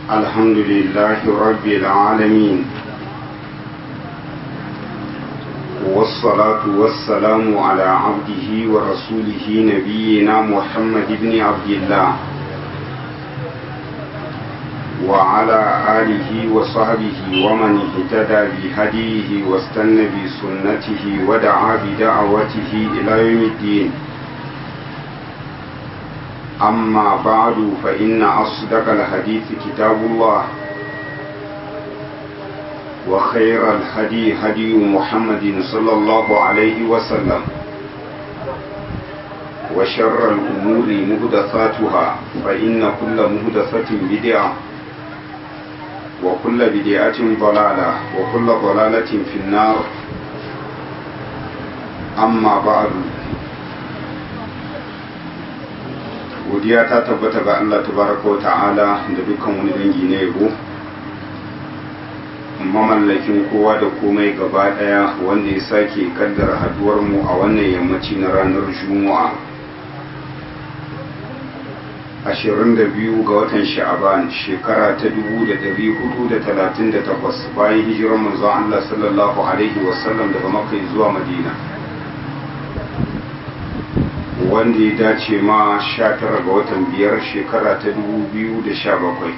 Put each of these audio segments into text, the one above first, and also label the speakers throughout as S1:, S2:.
S1: الحمد لله رب العالمين والصلاة والسلام على عبده ورسوله نبينا محمد بن عبد الله وعلى آله وصحبه ومن اهتدى بهديه واستنى بسنته ودعا بدعوته إلى يوم الدين أما بعد فإن أصدق الحديث كتاب الله وخير الهدي هدي محمد صلى الله عليه وسلم وشر الأمور مهدثاتها فإن كل مهدثة بدعة وكل بدعة ضلالة وكل ضلالة في النار أما بعد godiya ta tabbata ga Allah tabaraka wa ta'ala da dukkan wani dangi na yabo mamallakin kowa da komai gaba daya wanda ya sake kaddara haduwar mu a wannan yammaci na ranar juma'a 22 ga watan sha'aban shekara ta 1438 bayan hijirar manzon Allah sallallahu alaihi wasallam daga makka zuwa madina wanda ya dace ma 19 ga watan biyar shekara ta 2017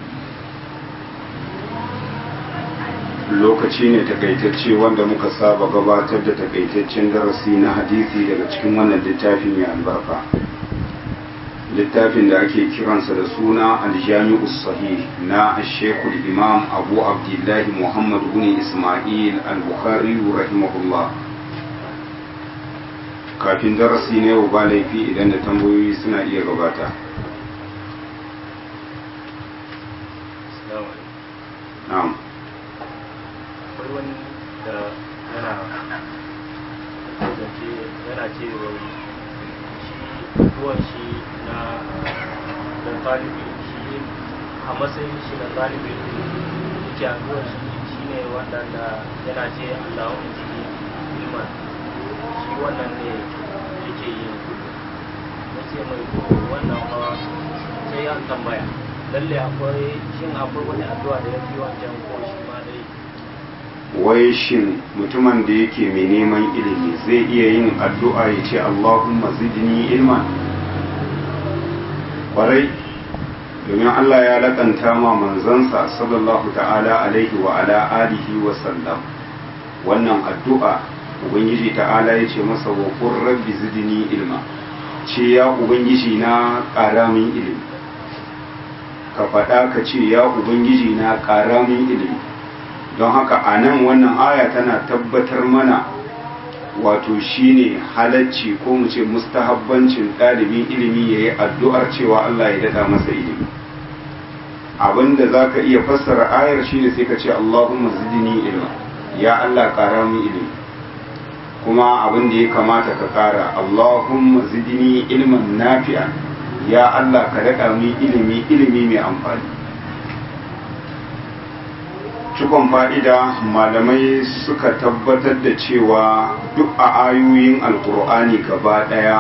S1: lokaci ne takaitacce wanda muka saba gabatar da takaitaccen darasi na hadisi daga cikin wannan littafi mai albarka littafin da ake kiransa da suna aljami'u sahih na shekul imam abu abdullahi muhammad bin ismail al-bukhari rahimahullah kafin darasi ne yau ba laifi idan da tambayoyi suna iya gabata na'am
S2: akwai wani da yana zance yana ce wai shi ruwan shi na da talibi shi a matsayin shi na talibi yake a ruwan shi shi ne wanda da yana ce allahun jiki ilman shi wannan ne yake yin kudu na ce mai ko wannan hawa sai ya tambaya lalle akwai shin akwai wani addu'a da ya fi wancan ko shi ma dai
S1: wai shin mutumin da yake mai neman ilimi zai iya yin addu'a ya ce Allahumma zidni ilman kwarai domin Allah ya laƙanta ma manzansa sallallahu ta'ala alaihi wa ala alihi wa sallam wannan addu'a ubangiji ta'ala ya ce masa wa qur rabbi zidni ilma ce ya ubangiji na ƙara min ilimi ka faɗa ka ce ya ubangiji na ƙara min ilimi don haka a nan wannan aya tana tabbatar mana wato shine halacci ko mu ce mustahabbancin ɗalibin ilimi ya yi addu'ar cewa Allah ya daɗa masa ilimi abinda za ka iya fassara ayar shine sai ka ce Allahumma zidni ilma ya Allah ƙara min ilimi kuma abin da ya kamata ka ƙara Allahumma zidni ilman nafi'a ya Allah ka daɗa min ilimi ilimi mai amfani cikon fa'ida malamai suka tabbatar da cewa duk a ayoyin alkur'ani gaba ɗaya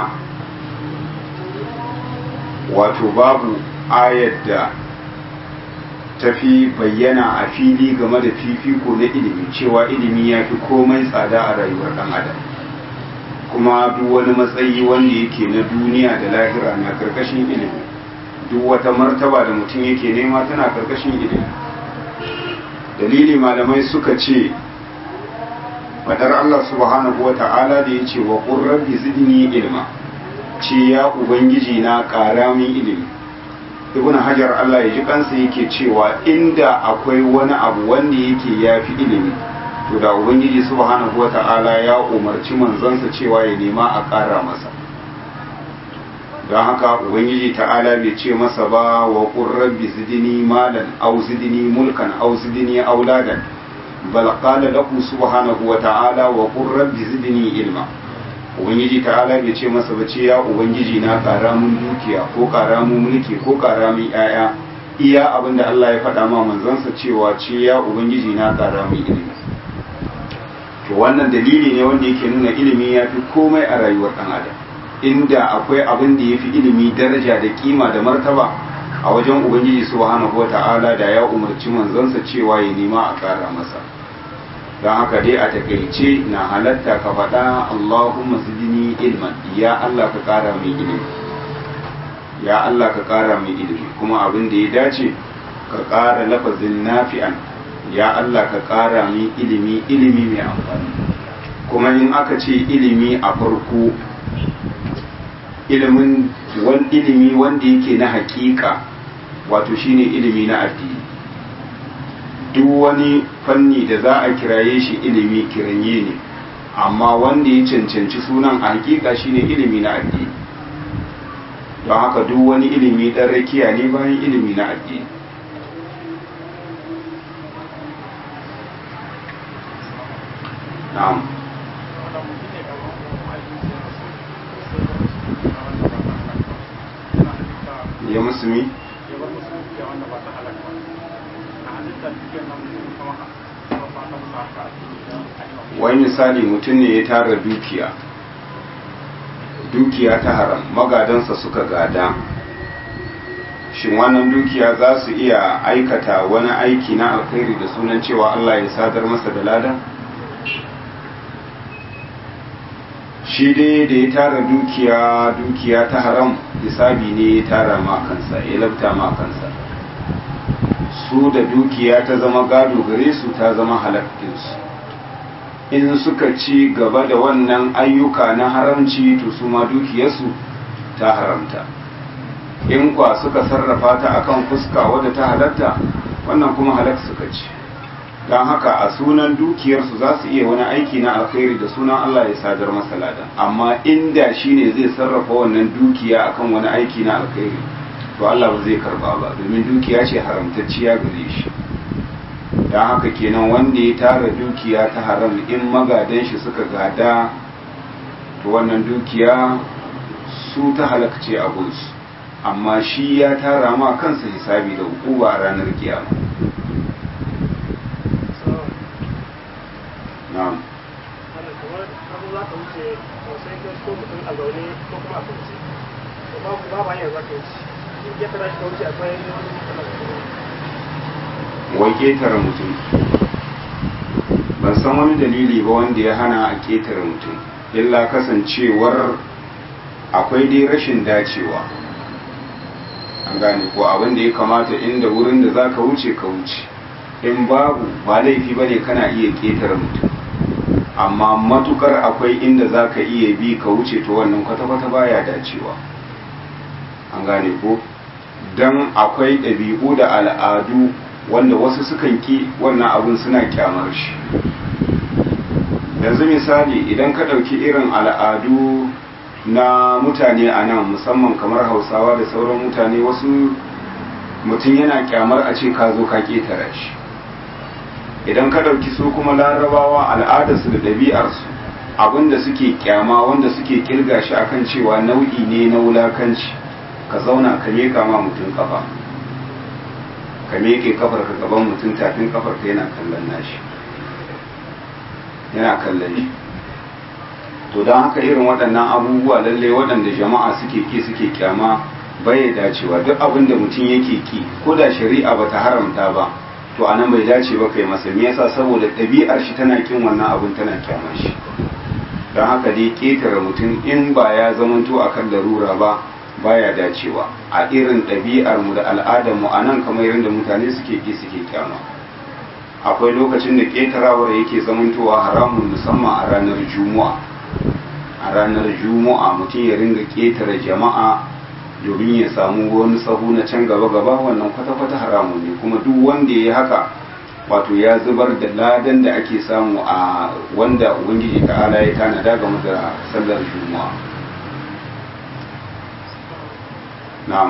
S1: wato babu ayar da tafi bayyana a fili game da fifiko na ilimi cewa ilimi ya fi komai tsada a rayuwar ɗan adam kuma duk wani matsayi wanda yake na duniya da lahira na karkashin ilimi duk wata martaba da mutum yake nema tana karkashin ilimi dalili malamai suka ce fadar Allah subhanahu wa ta'ala da ya ce wa rabbi zidni ilma ce ya ubangiji na ƙara min ilimi ibn hajar Allah ya ji kansa yake cewa inda akwai wani abu wanda yake ya fi ilimi to da ubangiji subhanahu wa ta'ala ya umarci manzansa cewa ya nema a ƙara masa don haka ubangiji ta'ala bai ce masa ba wa rabbi zidni malan aw zidni mulkan aw zidni auladan bal qala lahu subhanahu wa ta'ala wa qur rabbi zidni ilma ubangiji ta'ala bai ce masa ba ce ya ubangiji na ƙara mun dukiya ko ƙara mun mulki ko ƙara mun yaya iya abinda Allah ya faɗa ma manzansa cewa ce ya ubangiji na ƙara mun ilimi to wannan dalili ne wanda yake nuna ilimi ya fi komai a rayuwar ɗan adam inda akwai abin da ya fi ilimi daraja da kima da martaba a wajen ubangiji subhanahu wata'ala da ya umarci manzansa cewa ya nema a ƙara masa don haka dai a takaice na halatta ka faɗa Allahumma zidni ilman ya Allah ka ƙara mai ilimi ya Allah ka ƙara mai ilimi kuma abin da ya dace ka ƙara lafazin nafi'an ya Allah ka ƙara mai ilimi ilimi mai amfani kuma in aka ce ilimi a farko ilimin wani ilimi wanda yake na hakika wato shine ilimi na addini duk wani fanni da za a kiraye shi ilimi kiranye ne amma wanda ya cancanci sunan a hakika shine ilimi na addini don haka duk wani ilimi ɗan rakiya ne bayan ilimi na addini na'am ya musulmi wai misali mutum ne ya tara dukiya dukiya ta haram magadansa suka gada shin wannan dukiya za su iya aikata wani aiki na alkhairi da sunan cewa Allah ya sadar masa da lada shi dai da ya tara dukiya dukiya ta haram hisabi ne ya tara ma kansa ya labta ma kansa su da dukiya ta zama gado gare su ta zama halakkinsu in suka ci gaba da wannan ayyuka na haramci to su ma dukiyarsu ta haramta in kwa suka sarrafa ta akan fuska wadda ta halatta wannan kuma halak suka ci don haka a sunan dukiyarsu za su iya wani aiki na alkhairi da sunan Allah ya sadar masa lada amma inda shi ne zai sarrafa wannan dukiya akan wani aiki na alkhairi to Allah ba zai karba ba domin dukiya ce haramtacciya gare shi don haka kenan wanda ya tara dukiya ta haram in magadan shi suka gada to wannan dukiya su ta halakce a gunsu amma shi ya tara ma kansa hisabi da hukuma a ranar kiyama na'am
S3: wannan kamar abu za ka wuce sosai ka so mutum a zaune ko kuma a kunce to ba ba ba yanzu ka wuce in ya tara shi ka wuce akwai wani
S1: wai ƙetare mutum ban san wani dalili ba wanda ya hana a ƙetare mutum illa kasancewar akwai dai rashin dacewa an gane ko abin da ya kamata inda wurin da za ka wuce ka wuce in babu ba laifi ba ne kana iya ƙetare mutum amma matukar akwai inda za ka iya bi ka wuce to wannan kwata-kwata baya dacewa an gane ko don akwai ɗabi'u da al'adu wanda wasu sukan ki wannan abun suna kyamar shi yanzu misali idan ka ɗauki irin al'adu na mutane a nan musamman kamar hausawa da sauran mutane wasu mutum yana kyamar a ce ka zo ka ƙetare shi idan ka ɗauki su kuma larabawa al'adarsu da ɗabi'arsu abinda suke kyama wanda suke kirga shi akan cewa nau'i ne na wulakanci ka zauna ka miƙa ma mutum kafa ka miƙe kafar ka gaban mutum tafin kafar ka yana kallon nashi yana kallon shi to don haka irin waɗannan abubuwa lallai waɗanda jama'a suke ki suke kyama bai dacewa duk abin da mutum yake ki ko da shari'a ba ta haramta ba to a nan bai dace ba kai masa me yasa saboda ɗabi'ar shi tana kin wannan abin tana kyamar shi don haka dai ƙetare mutum in ba ya zamanto akan larura ba baya dacewa a irin ɗabi'ar mu da al'adar mu a nan kamar yadda mutane suke ki suke kyama akwai lokacin da ƙetarawar yake zamantowa haramun musamman a ranar juma'a a ranar juma'a mutum ya ringa ƙetare jama'a domin ya samu wani sahu na can gaba-gaba wannan kwata-kwata haramun ne kuma duk wanda ya yi haka wato ya zubar da ladan da ake samu a wanda ubangiji ta'ala ya tanada game da sallar juma'a na'am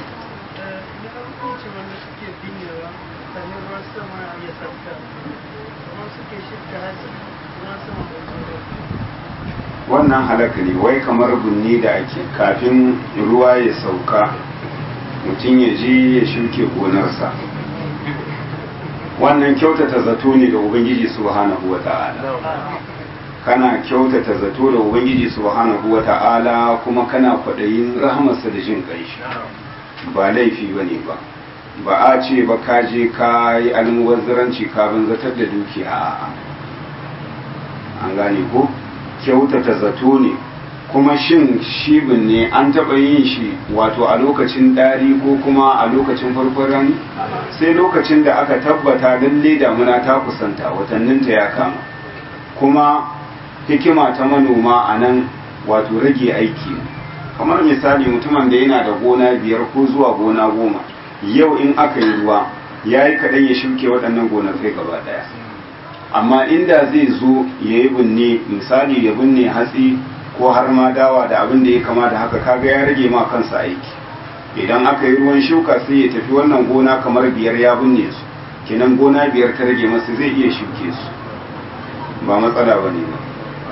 S1: wannan halaka ne wai kamar bunni da ake kafin ruwa ya sauka mutum ya je ya shuke gonarsa wannan kyautata zato ne ga ubangiji subhanahu wa ta'ala kana kyautata zato da ubangiji subhanahu wa ta'ala kuma kana kwaɗayin rahamarsa da jin ƙanshi ba laifi ba ne ba ba a ce ba ka je ka yi almubazzaranci ka banzatar da dukiya a'a an gane ko kyautata zato ne kuma shin shibin ne an taɓa yin shi wato a lokacin ɗari ko kuma a lokacin farkon rani sai lokacin da aka tabbata lalle damuna ta kusanta watanninta ya kama kuma hikima ta manoma a nan wato rage aiki kamar misali mutumin da yana da gona biyar ko zuwa gona goma yau in aka yi ruwa ya yi kaɗan ya shuke waɗannan gonakai gaba ɗaya amma inda zai zo ya yi binne misali ya binne hatsi ko har ma dawa da abin da ya kama da haka kaga ya rage ma kansa aiki idan aka yi ruwan shuka sai ya tafi wannan gona kamar biyar ya binne su kenan gona biyar ta rage masa zai iya shuke su ba matsala ba ne ba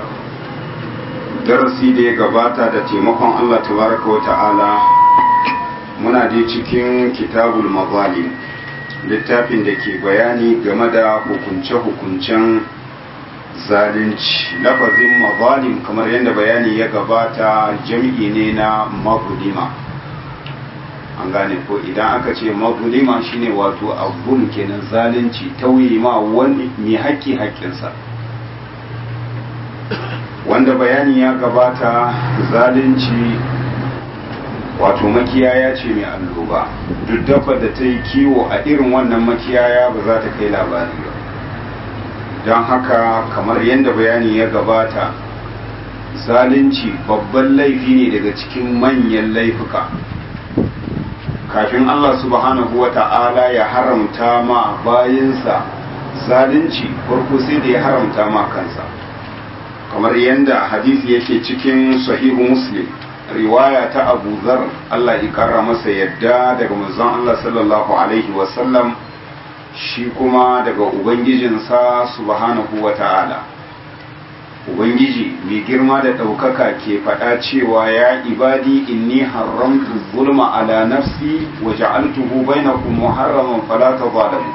S1: darasi da ya gabata da taimakon Allah tabaraka wa ta'ala muna dai cikin kitabul mazalim littafin da ke bayani game da hukunce-hukuncen zalunci lafazin mazalim kamar yadda bayani ya gabata jam'i ne na magulima an gane ko idan aka ce magulima shine wato abun kenan zalunci tauye ma wani mai haƙƙi haƙƙinsa wanda bayani ya gabata zalunci wato makiyaya ce mai alloba duk dabba da ta yi kiwo a irin wannan makiyaya ba za ta kai labari ba don haka kamar yadda bayani ya gabata zalunci babban laifi ne daga cikin manyan laifuka kafin Allah subhanahu wa ta'ala ya haramta ma bayansa zalunci farko sai da ya haramta ma kansa kamar yadda hadisi yake cikin sahihu muslim riwaya ta abu zar Allah ya kara masa yadda daga manzon Allah sallallahu alaihi wasallam shi kuma daga ubangijinsa subhanahu wa ta'ala ubangiji mai girma da ɗaukaka ke faɗa cewa ya ibadi inni haramtu zulma ala nafsi wa ja'altuhu bainakum muharraman fala tadhalamu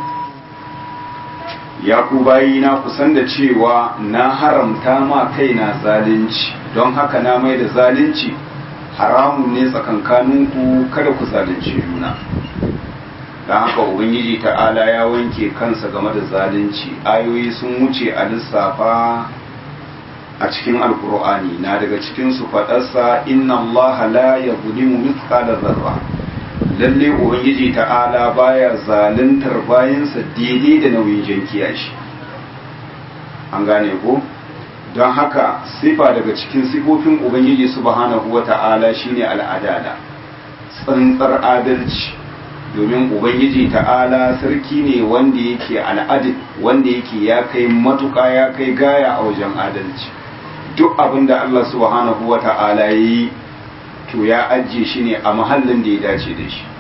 S1: ya ku bayina ku san da cewa na haramta ma kaina zalunci don haka na mai da zalunci haramun ne tsakankaninku kada ku zalunci juna don haka ubangiji ta'ala ya wanke kansa game da zalunci ayoyi sun wuce a lissafa a cikin alkur'ani na daga cikin su faɗarsa inna Allah la yuzlimu mithqala zarra lalle ubangiji ta'ala baya zaluntar bayansa daidai da nauyin jankiya shi an gane ko don haka sifa daga cikin sifofin ubangiji subhanahu wata'ala shine al'adala tsantsar adalci domin ubangiji ta'ala sarki ne wanda yake al'adil wanda yake ya kai matuƙa ya kai gaya a wajen adalci duk abin da Allah subhanahu wa ta'ala ya yi to ya ajiye shi ne a mahallin da ya dace da shi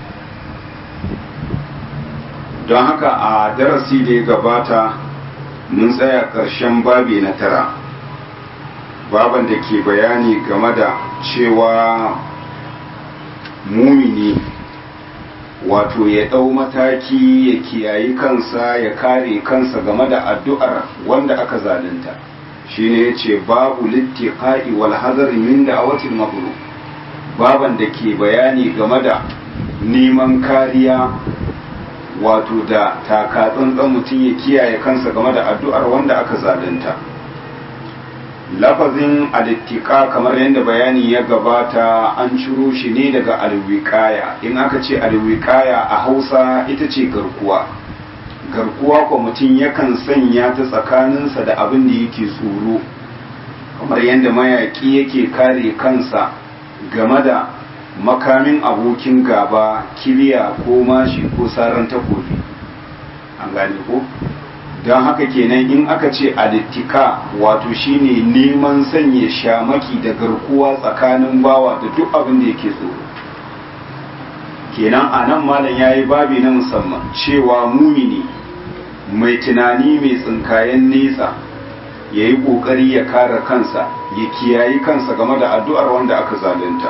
S1: don haka a darasi da ya gabata mun tsaya ƙarshen babi na tara baban da ke bayani game da cewa mumini wato ya ɗau mataki ya kiyayi kansa ya kare kansa game da addu'ar wanda aka zalunta shine ya ce babu littiƙa'i wal hazari min da awatin magulu baban da ke bayani game da neman kariya wato da takatsantsan mutum ya kiyaye kansa game da addu'ar wanda aka zalunta lafazin alittika kamar yadda bayani ya gabata an ciro shi ne daga alwiƙaya in aka ce alwiƙaya a hausa ita ce garkuwa garkuwa kwa mutum yakan sanya ta tsakaninsa da abin da yake tsoro kamar yadda mayaƙi yake kare kansa game da makamin abokin gaba kibiya ko mashi ko saran takobi an gane ko don haka kenan in aka ce alittika wato shine neman sanya shamaki da garkuwa tsakanin bawa da duk abin da yake tsoro kenan a nan malam ya yi babi na musamman cewa mumini mai tunani mai tsinkayen nesa ya yi ƙoƙari ya kare kansa ya kiyayi kansa game da addu'ar wanda aka zalunta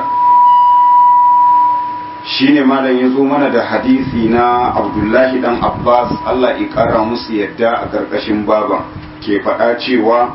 S1: shine malam ya zo mana da hadisi na abdullahi dan abbas allah ƙara musu yadda a ƙarƙashin baban ke faɗa cewa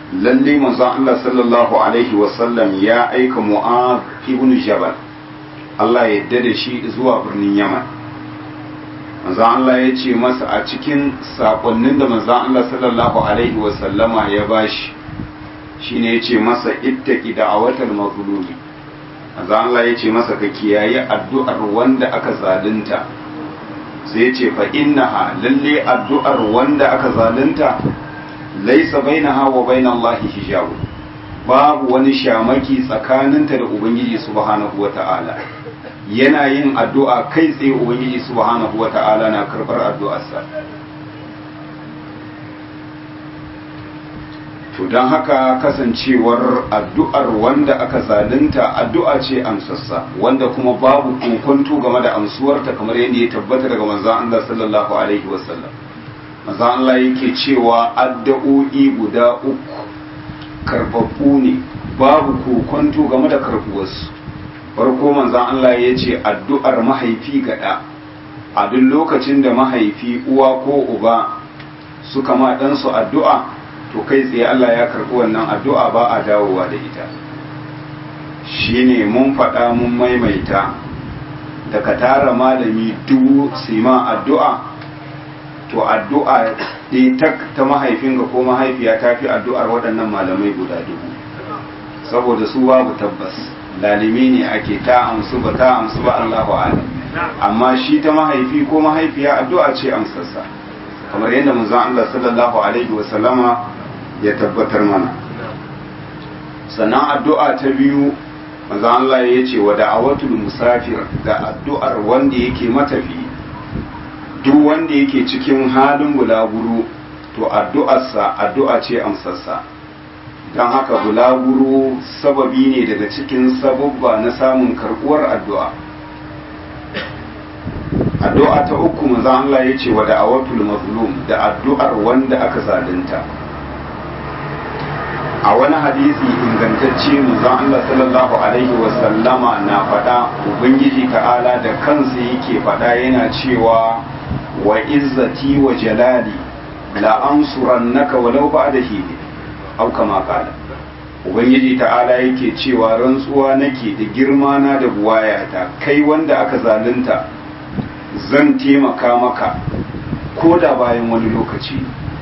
S1: lalle manzon allah sallallahu alaihi wasallam ya aika mu'az ibn jabal Allah ya yarda da shi zuwa birnin Yaman manzon Allah ya ce masa a cikin sakonnin da manzon Allah sallallahu alaihi wasallama ya bashi shine ya ce masa ittaqi da'awatal mazlumi manzon Allah ya ce masa ka kiyaye addu'ar wanda aka zalunta sai ya ce fa innaha lalle addu'ar wanda aka zalunta laisa bainaha wa bainallahi hijabu babu wani shamaki tsakaninta da ubangiji subhanahu wata'ala yana yin addu'a kai tsaye ubangiji subhanahu wata'ala na karbar addu'arsa to don haka kasancewar addu'ar wanda aka zalunta addu'a ce amsassa wanda kuma babu kokonto game da amsuwarta kamar yadda ya tabbata daga manzon Allah sallallahu alaihi wasallam manzon Allah yake cewa addu'o'i guda uku karbabbu ne babu kokonto game da karbuwarsu farko manzon Allah ya ce addu'ar mahaifi ga ɗa a duk lokacin da mahaifi uwa ko uba suka ma ɗansu addu'a to kai tsaye Allah ya karɓi wannan addu'a ba a dawowa da ita shine mun faɗa mun maimaita da ka tara malami dubu sima addu'a to addu'a ɗaya ta mahaifinka ko mahaifiya ta fi addu'ar waɗannan malamai guda dubu saboda su babu tabbas lalimi ne ake ta amsu ba ta amsu ba Allahu alam amma shi ta mahaifi ko mahaifiya addu'a ce amsarsa kamar yadda manzon Allah sallallahu alaihi wa sallama ya tabbatar mana sannan addu'a ta biyu manzon Allah ya ce wa da'awatul musafir da addu'ar wanda yake matafi duk wanda yake cikin halin bulaguro to addu'arsa addu'a ce amsarsa don haka bulaguro sababi ne daga cikin sababba na samun karbuwar addu'a addu'a ta uku maza Allah ya ce wa da'awatul mazlum da addu'ar wanda aka zalunta a wani hadisi ingantacce maza Allah sallallahu alaihi wasallama na faɗa ubangiji ta'ala da kansa yake faɗa yana cewa wa izzati wa jalali la ansurannaka walau ba'da hini au kama kala ubangiji ta'ala yake cewa rantsuwa nake da girma na da buwayata kai wanda aka zalunta zan taimaka maka ko da bayan wani lokaci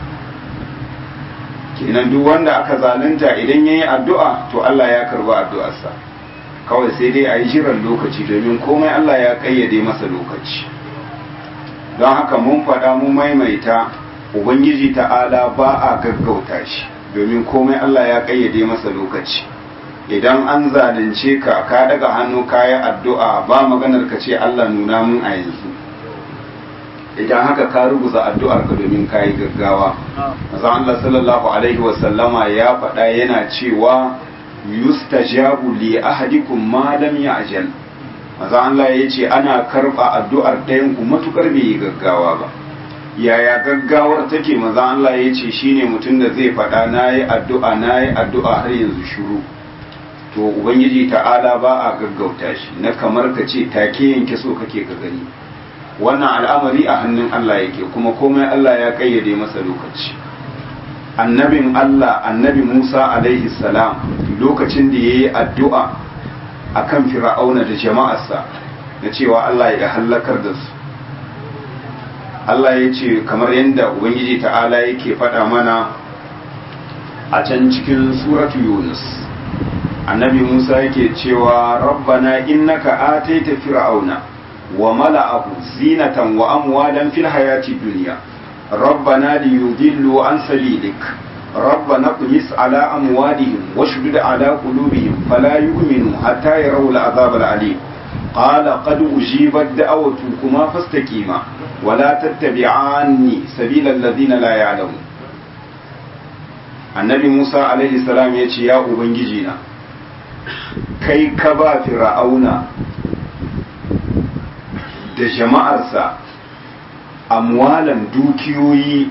S1: kenan duk wanda aka zalunta idan yayi addu'a to Allah ya karba addu'arsa kawai sai dai a yi jiran lokaci domin komai Allah ya kayyade masa lokaci don haka mun faɗa mun maimaita ubangiji ta'ala ba a gaggauta shi domin komai Allah ya kayyade masa lokaci idan an zalunce ka ka daga hannu kayi addu'a ba maganar ka ce Allah nuna mun a yanzu idan haka ka rubuta addu'ar ka domin kayi gaggawa maza Allah sallallahu alaihi wasallama ya faɗa yana cewa yustajabu li ahadikum ma lam ya'jal maza Allah ya ce ana karɓa addu'ar ɗayan ku matukar bai yi gaggawa ba yaya gaggawar take maza Allah ya ce shine mutum da zai faɗa na yi addu'a na yi addu'a har yanzu shuru to ubangiji ta'ala ba a gaggauta shi na kamar ka ce take yanke so kake ka gani wannan al'amari a hannun Allah yake kuma komai Allah ya kayyade masa lokaci annabin Allah annabi Musa alaihi salam lokacin da yayi addu'a akan fir'auna da jama'arsa na cewa Allah ya halakar da su Allah ya ce kamar yadda Ubangiji ta'ala yake faɗa mana a can cikin suratu Yunus annabi Musa yake cewa rabbana innaka ataita fir'auna wa mala'ahu zinatan wa amwalan fil hayati dunya rabbana liyudillu an sabilik ربنا اطمس على أموالهم واشدد على قلوبهم فلا يؤمنوا حتى يروا العذاب العليم قال قد أجيبت دعوتكما فاستقيما ولا تتبعاني سبيل الذين لا يعلمون annabi Musa alaihi salam ya ce ya ubangiji na kai ka ba fir'auna da jama'arsa amwalan dukiyoyi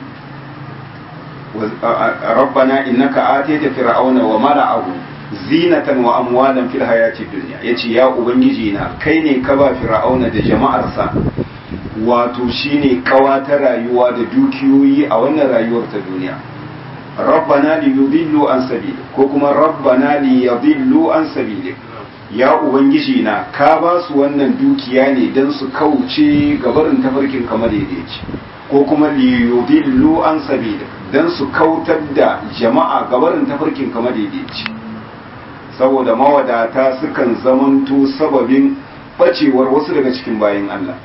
S1: rabbana innaka atayta fir'auna wa mala'ahu zinatan wa amwalan fil hayati dunya yace ya ubangiji na kai ne ka ba fir'auna da jama'arsa wato shine kawa ta rayuwa da dukiyoyi a wannan rayuwar ta duniya rabbana li yudillu an sabili ko kuma rabbana li yadillu an sabili ya ubangiji na ka ba su wannan dukiya ne don su kauce gabarin tafarkin kamar daidaici ko kuma liyudillu an sabida don su kautar da jama'a gabarin tafarkin kamar daidaici saboda mawadata sukan zamanto sababin bacewar wasu daga cikin bayan Allah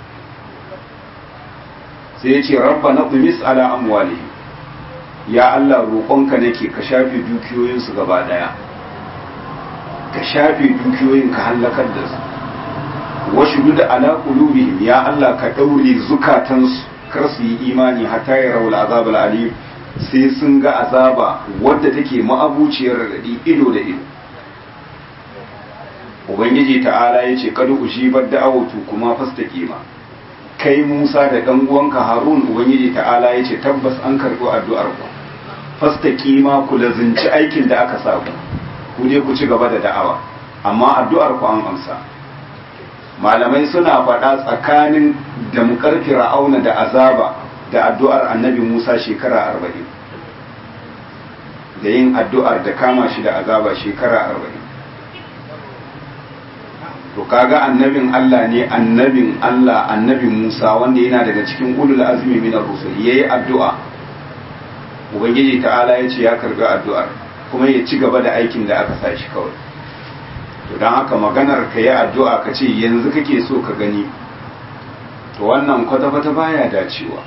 S1: sai ya ce rabba na ɗumis ala amwali ya Allah roƙonka nake ka shafe dukiyoyinsu gaba ɗaya ka shafe dukiyoyin ka hallakar da su washu da ala qulubihim ya Allah ka daure zukatansu kar su yi imani hatta ya rawul azabul alim sai sun ga azaba wadda take ma'abuciyar radadi ido da ido ubangiji ta'ala ya ce kada ujibar da'awatu kuma fastaqima kai Musa da dan uwanka Harun ubangiji ta'ala ya ce tabbas an karɓo addu'ar ku fastaqima ku lazinci aikin da aka sa ku ku je ku ci gaba da da'awa amma addu'ar ku an amsa malamai suna faɗa tsakanin damkar fir'auna da azaba da addu'ar annabi Musa shekara arba'in da yin addu'ar da kama shi da azaba shekara arba'in to kaga annabin Allah ne annabin Allah annabin Musa wanda yana daga cikin ulul azmi min ar-rusul yayi addu'a ubangiji ta'ala ya ce ya karbi addu'ar kuma ya ci gaba da aikin da aka sa shi kawai to don haka maganar ka yi addu'a ka ce yanzu kake so ka gani to wannan kwata-kwata baya dacewa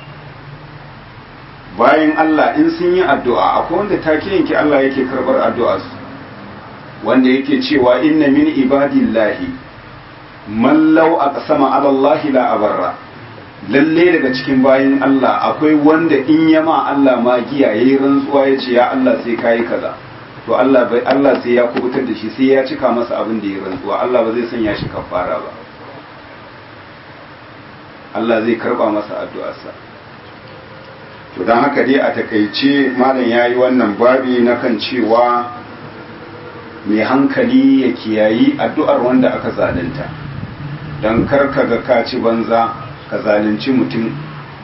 S1: bayan Allah in sun yi addu'a akwai wanda take yanki Allah yake karbar addu'a su wanda yake cewa inna min ibadillahi man law aqsama ala Allah la abarra lalle daga cikin bayin Allah akwai wanda in yama Allah magiya yayi rantsuwa yace ya Allah sai kai kaza to Allah bai Allah sai ya kubutar da shi sai ya cika masa abin da ya rantsuwa Allah ba zai sanya shi kafara ba Allah zai karba masa addu'arsa to dan haka dai a takaice malam yayi wannan babi na kan cewa mai hankali ya kiyayi addu'ar wanda aka zalunta don karka ga kaci banza ka zalunci mutum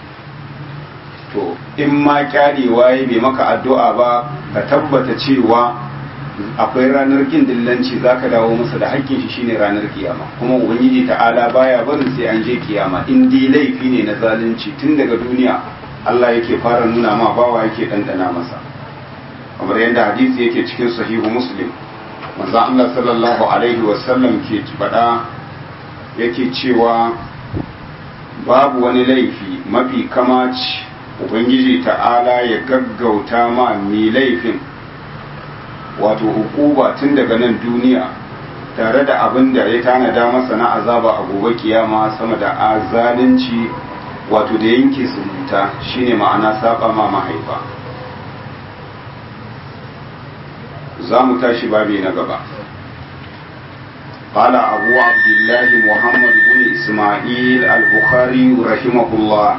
S1: to in ma kyarewa ya bai maka addu'a ba ka tabbata cewa akwai ranar kin dillanci za ka dawo masa da haƙƙin shi shine ranar kiyama kuma ubangiji ta'ala baya barin sai an je kiyama in dai laifi ne na zalunci tun daga duniya Allah yake fara nuna ma bawa yake ɗanɗana masa kamar yadda hadisi yake cikin sahihu muslim manzon Allah sallallahu alaihi wasallam ke faɗa yake cewa babu wani laifi mafi kamaci ubangiji ta'ala ya gaggauta ma mai laifin wato hukuba tun daga nan duniya tare da abin da ya tanada masa na azaba a gobe kiyama sama da azalunci wato da yanke zumunta shine ma'ana saba ma mahaifa za mu tashi babi na gaba قال أبو عبد الله محمد بن إسماعيل البخاري رحمه الله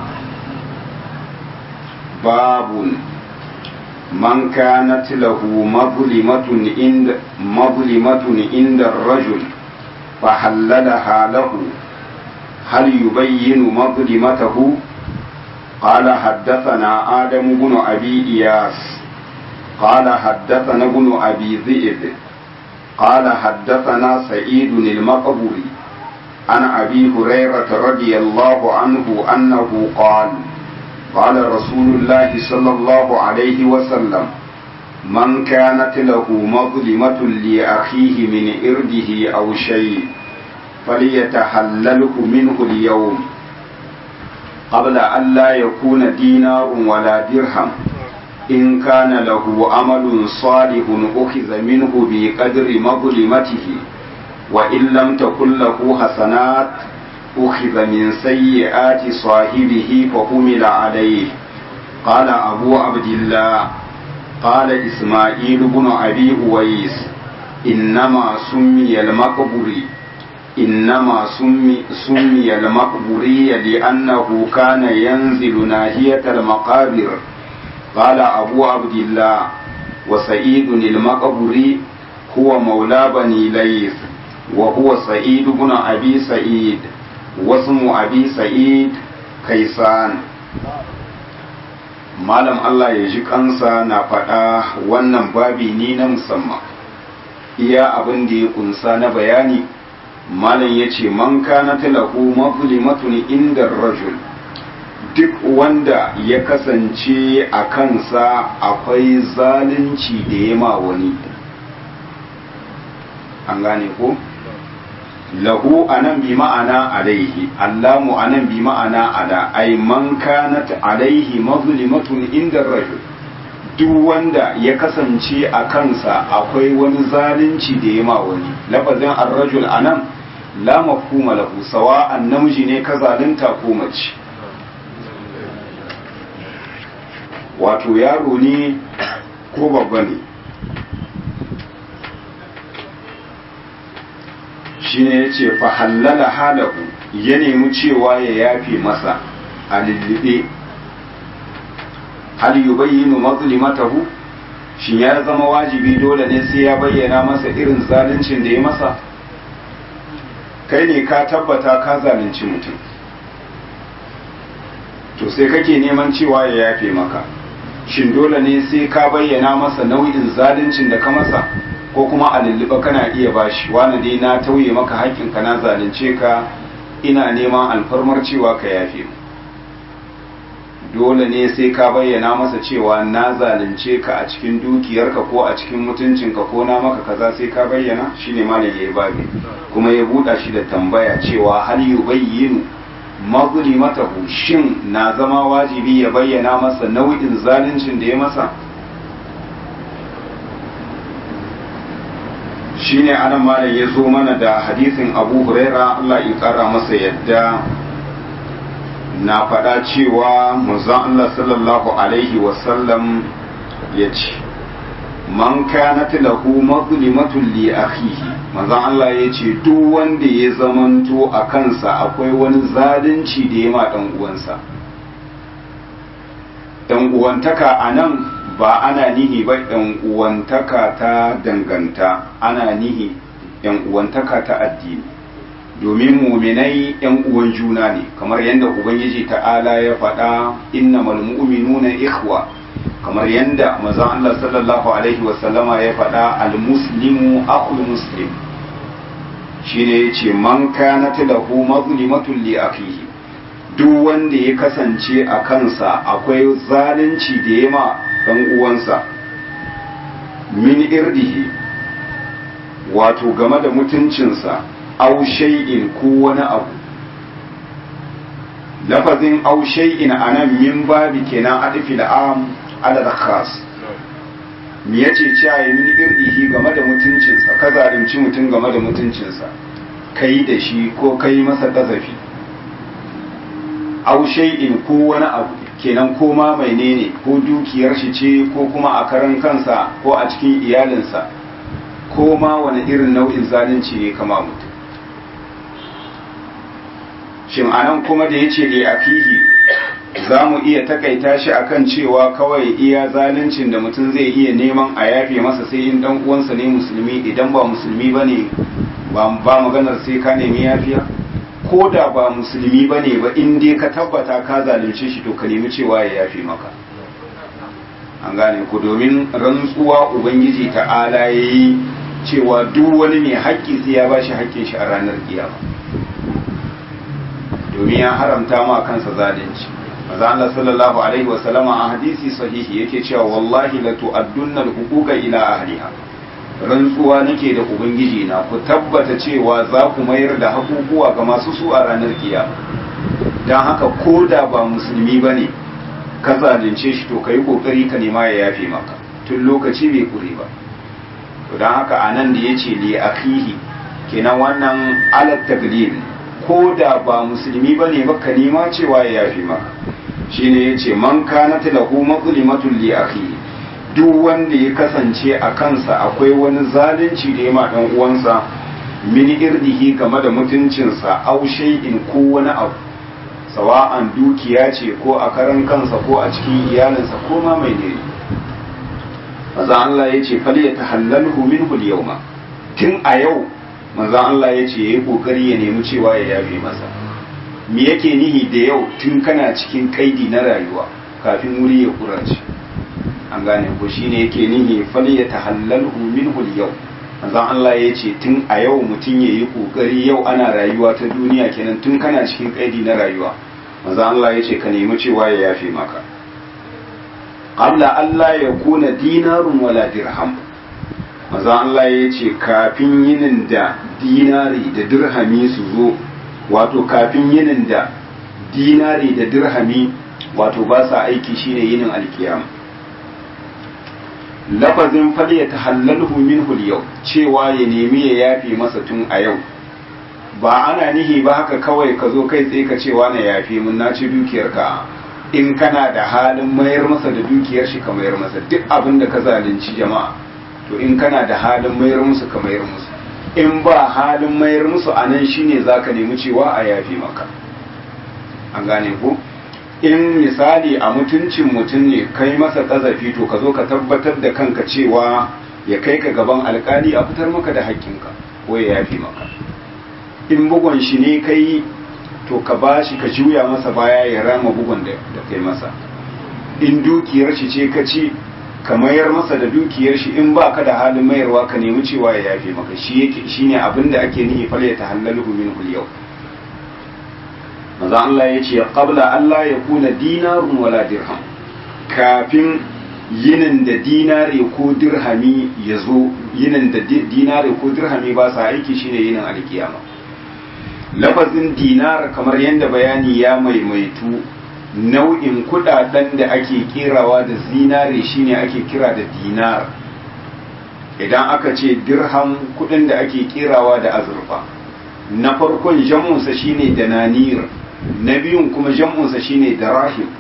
S1: باب من كانت له مظلمة عند مظلمة عند الرجل فحللها له هل يبين مظلمته قال حدثنا آدم بن أبي إياس قال حدثنا ابن أبي ذئب قال حدثنا سعيد المقبري عن أبي هريرة رضي الله عنه أنه قال قال رسول الله صلى الله عليه وسلم من كانت له مظلمة لأخيه من إرده أو شيء فليتحلله منه اليوم قبل أن لا يكون دينار ولا درهم إن كان له عمل صالح أخذ منه بقدر مظلمته وإن لم تكن له حسنات أخذ من سيئات صاحبه فحمل عليه قال أبو عبد الله قال إسماعيل بن أبي أويس إنما سمي المقبري إنما سمي, سمي المقبري لأنه كان ينزل ناحية المقابر قال أبو عبد الله وسعيد المقبري هو مولى بني ليث وهو سعيد بن أبي سعيد واسم أبي سعيد كيسان malam Allah ya ji kansa na faɗa wannan babi ni na musamman iya abin da ya kunsa na bayani malam ya ce man kana lahu mazlimatun inda rajul duk wanda ya kasance a kansa akwai zalunci da ya ma wani an gane ko lahu anan bi ma'ana alaihi allamu anan bi ma'ana ala ay man kanat alaihi mazlimatun inda rajul duk wanda ya kasance a kansa akwai wani zalunci da ya ma wani lafazin ar-rajul anan la mafhuma lahu sawa'an namiji ne ka zalunta ko mace wato yaro ne ko babba ne shi ne ya ce fahallala halahu ya nemi cewa ya yafe masa a lullube hal yubayyinu mazlimatahu shi ya zama wajibi dole ne sai ya bayyana masa irin zaluncin da ya masa kai ne ka tabbata ka zalunci mutum to sai kake neman cewa ya yafe maka shin dole ne sai ka bayyana masa nau'in zaluncin da ka masa ko kuma a lulluɓa kana iya bashi wani dai na tauye maka haƙƙinka na zalunce ka ina neman alfarmar cewa ka yafe mu dole ne sai ka bayyana masa cewa na zalunce ka a cikin dukiyarka ko a cikin mutuncinka ko na maka kaza sai ka bayyana shine malam yayi babi kuma ya buɗa shi da tambaya cewa hal yubayyinu mazlimatahu shin na zama wajibi ya bayyana masa nau'in zaluncin da ya masa shine anan malam ya zo mana da hadisin abu huraira Allah ya kara masa yadda na faɗa cewa manzon Allah sallallahu alaihi wasallam ya ce man kanat lahu mazlimatun li akhihi manzon Allah ya ce duk wanda ya zamanto a kansa akwai wani zalunci da ya ma dan uwansa dan uwantaka anan ba ana nihi ba yan uwantaka ta danganta ana nihi yan uwantaka ta addini domin muminai yan uwan juna ne kamar yadda ubangiji ta'ala ya faɗa innamal mu'minuna ikhwa kamar yadda manzon Allah sallallahu alaihi wasallama ya faɗa al-muslimu akhul muslim shine yace man kanat lahu mazlimatun li akhihi duk wanda ya kasance a kansa akwai zalunci da ya ma dan uwansa min irdihi wato game da mutuncinsa aw shay'in ko wani abu lafazin aw shay'in anan min babi kenan adfil am ala khas me yace cewa min irdihi game da mutuncinsa ka zalunci mutum game da mutuncinsa kai da shi ko kai masa kazafi aw shay'in ko wani abu kenan ko ma menene ko dukiyar shi ce ko kuma a karan kansa ko a cikin iyalinsa ko ma wani irin nau'in zalunci ne kama mutum shin anan kuma da yace li afihi za mu iya takaita shi akan cewa kawai iya zaluncin da mutum zai iya neman a yafe masa sai in dan uwansa ne musulmi idan ba musulmi bane ba ba maganar sai ka nemi yafiya ko da ba musulmi bane ba in dai ka tabbata ka zalunce shi to ka nemi cewa ya yafe maka an gane ku domin rantsuwa ubangiji ta'ala yayi cewa duk wani mai haƙƙi sai ya bashi haƙƙin shi a ranar kiyama domin ya haramta ma kansa zalunci maza Allah sallallahu alaihi wa sallama a hadisi sahihi yake cewa wallahi la tu'addunna al-huquqa ila ahliha rantsuwa nake da ubangiji na ku tabbata cewa za ku mayar da hakukuwa ga masu su a ranar kiyama dan haka ko da ba musulmi bane ka zalunce shi to kai kokari ka nema ya yafe maka tun lokaci bai kure ba to dan haka anan da yace li akhihi kenan wannan alat taglil ko da ba musulmi ba ne baka nema cewa ya yafi maka shine ya ce man kanat lahu mazlimatun li akhi duk wanda ya kasance a kansa akwai wani zalunci da ya ma dan uwansa min irdihi game da mutuncinsa aw shay'in ko wani abu sawa'an dukiya ce ko a karan kansa ko a cikin iyalinsa ko ma mai ne maza Allah ya ce fal yatahallalhu minhu al-yawma tun a yau manzan Allah ya ce ya yi kokari ya nemi cewa ya yafe masa me yake nihi da yau tun kana cikin kaidi na rayuwa kafin wuri ya kurace an gane ko shine yake nihi fal ya tahallalhu minhu yau manzon Allah ya ce tun a yau mutum ya yi kokari yau ana rayuwa ta duniya kenan tun kana cikin kaidi na rayuwa manzon Allah ya ce ka nemi cewa ya yafe maka qabla Allah ya kuna dinarun wala dirham manzon Allah ya ce kafin yinin da dinari da dirhami su zo wato kafin yinin da dinari da dirhami wato ba sa aiki shine yinin alkiyama lafazin fal ya tahallalhu minhu yau cewa ya nemi ya yafe masa tun a yau ba ana nihi ba haka kawai ka zo kai tsaye ka cewa na yafe mun na ci dukiyar ka in kana da halin mayar masa da dukiyar shi ka mayar masa duk abin da ka zalunci jama'a to in kana da halin mayar musu ka mayar musu in ba halin mayar musu anan shine zaka nemi cewa a yafe maka an gane ko in misali a mutuncin mutum ne kai masa ƙazafi to ka zo ka tabbatar da kanka cewa ya kai ka gaban alkali a fitar maka da haƙƙinka ko ya yafi maka in bugon shi ne kai to ka ba shi ka juya masa baya ya rama bugon da kai masa in dukiyar shi ce ka ci ka mayar masa da dukiyar shi in ba ka da halin mayarwa ka nemi cewa ya yafe maka shi yake shine abin da ake nihi fal ya tahallalu minhu yau maza Allah ya ce qabla Allah ya kuna dinarun wala dirham kafin yinin da dinare ko dirhami ya zo yinin da dinare ko dirhami ba sa aiki shine yinin alkiyama lafazin dinar kamar yadda bayani ya maimaitu nau'in kudaden da ake kerawa da zinare shine ake kira da dinar idan aka ce dirham kudin da ake kerawa da azurfa na farkon jam'unsa shine dananir na biyun kuma jam'unsa shine darahim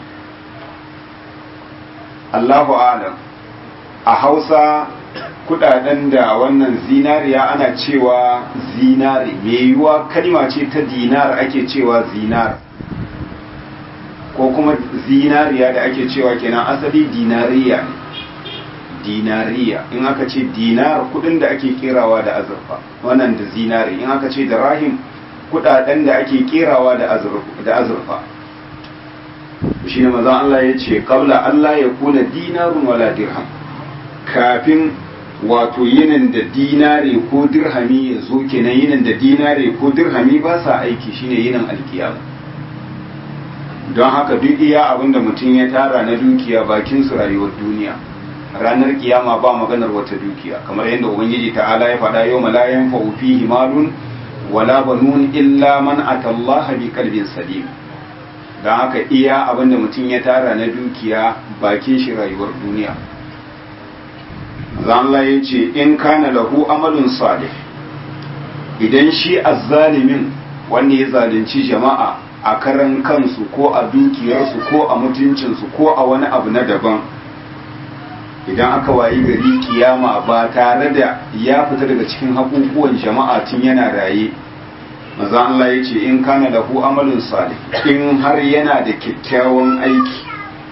S1: Allahu alam a Hausa kudaden da wannan zinariya ana cewa zinari mai yiwuwa kalma ce ta dinar ake cewa zinar ko kuma zinariya da ake cewa kenan asali dinariya ne dinariya in aka ce dinar kudin da ake kerawa da azurfa wannan da zinari in aka ce da rahim kudaden da ake kerawa da azurfa shi ne mazan Allah ya ce kabla Allah ya kuna dinarun wala dirham kafin wato yinin da dinare ko dirhami ya zo kenan yinin da dinare ko dirhami ba sa aiki shine yinin alkiyama don haka duk iya abin da mutum ya tara na dukiya bakin su rayuwar duniya ranar kiyama ba maganar wata dukiya kamar yadda ubangiji ta'ala ya faɗa yau malayan fa'u fihi malun wala banun illa man atallaha bi kalbin salim don haka iya abinda mutum ya tara na dukiya bakin shi rayuwar duniya Allah ya ce in kana lahu amalun salih idan shi azzalimin wanda ya zalunci jama'a a karan kansu ko a dukiyarsu ko a mutuncinsu ko a wani abu na daban idan aka wayi gari kiyama ba tare da ya fita daga cikin hakukuwan jama'a tun yana raye maza Allah ya ce in kana da hu amalin salih in har yana da kyakkyawan aiki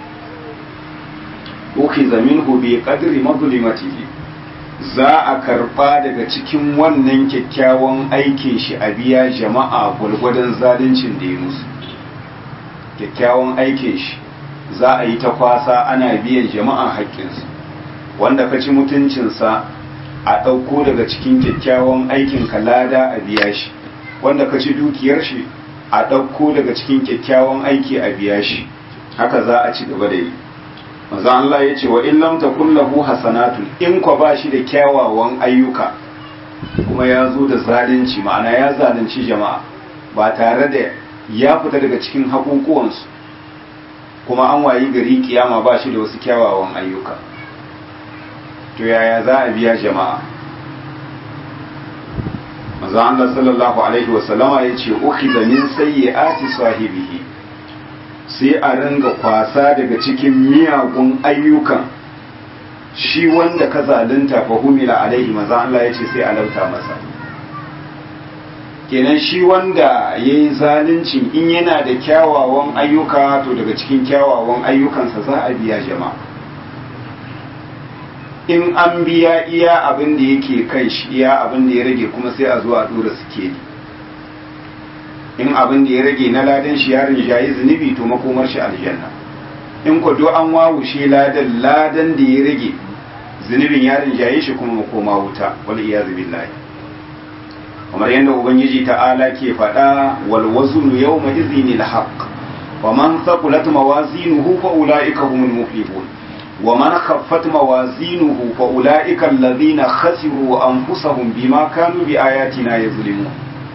S1: uki zamin hu bi qadri mazlimatihi za a karba daga cikin wannan kyakkyawan aikin shi a biya jama'a gwargwadon zaluncin da ya musu kyakkyawan aikin shi za a yi ta kwasa ana biyan jama'a haƙƙinsu wanda ka ci mutuncinsa a ɗauko daga cikin kyakkyawan aikin ka lada a biya shi wanda ka ci dukiyar shi a ɗauko daga cikin kyakkyawan aiki a biya shi haka za a ci gaba da yi maza Allah ya ce wa in lam takun lahu hasanatu in kwa ba shi da kyawawan ayyuka kuma ya zo da zalunci ma'ana ya zalunci jama'a ba tare da ya fita daga cikin haƙuƙuwansu kuma an wayi gari kiyama ba shi da wasu kyawawan ayyuka to yaya za a biya jama'a maza Allah sallallahu alaihi wasallama ya ce ukhidha min sayyi'ati sahibihi sai a ringa kwasa daga cikin miyagun ayyukan shi wanda ka zalunta fa humila alaihi maza Allah ya ce sai a lauta masa kenan shi wanda ya yi zaluncin in yana da kyawawan ayyuka to daga cikin kyawawan ayyukansa za a biya jama'a in an biya iya abin da yake kai shi iya abin da ya rage kuma sai a zo a dora sikeli in abin da ya rage na ladan shi yarin shayi zunubi to makomar shi aljanna in ku do an wawushe ladan ladan da ya rage zunubin ya rinjaye shi kuma makoma wuta wal iyazu billahi kamar yadda ubangiji ta'ala ke faɗa wal waznu yawma idhinil haqq wa man thaqulat mawazinuhu fa ulaika humul muflihun wa man khaffat mawazinuhu fa ulaika alladhina khasiru anfusahum bima kanu bi ayatina yazlimun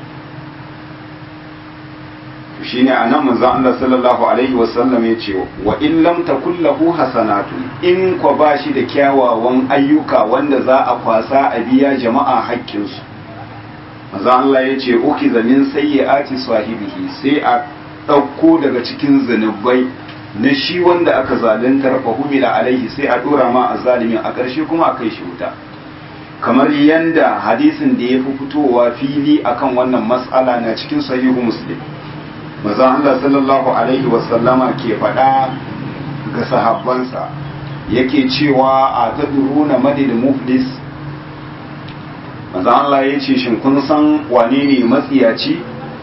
S1: shine anan manzo Allah sallallahu alaihi wasallam ya ce wa in lam takul lahu hasanatu in ko bashi da kyawawan ayyuka wanda za a kwasa a biya jama'a haƙƙinsu manzo Allah ya ce ukiza min sayyiati sahibihi sai a ɗauko daga cikin zanubai na shi wanda aka zaluntar fa humila alaihi sai a dora ma a zalimin a ƙarshe kuma a kai shi wuta kamar yanda hadisin da ya fi fitowa fili akan wannan mas'ala na cikin sahihu muslim maza Allah sallallahu alaihi wasallama ke faɗa ga sahabbansa yake cewa a ta na madid muflis maza Allah ya ce shin kun san wane ne matsiyaci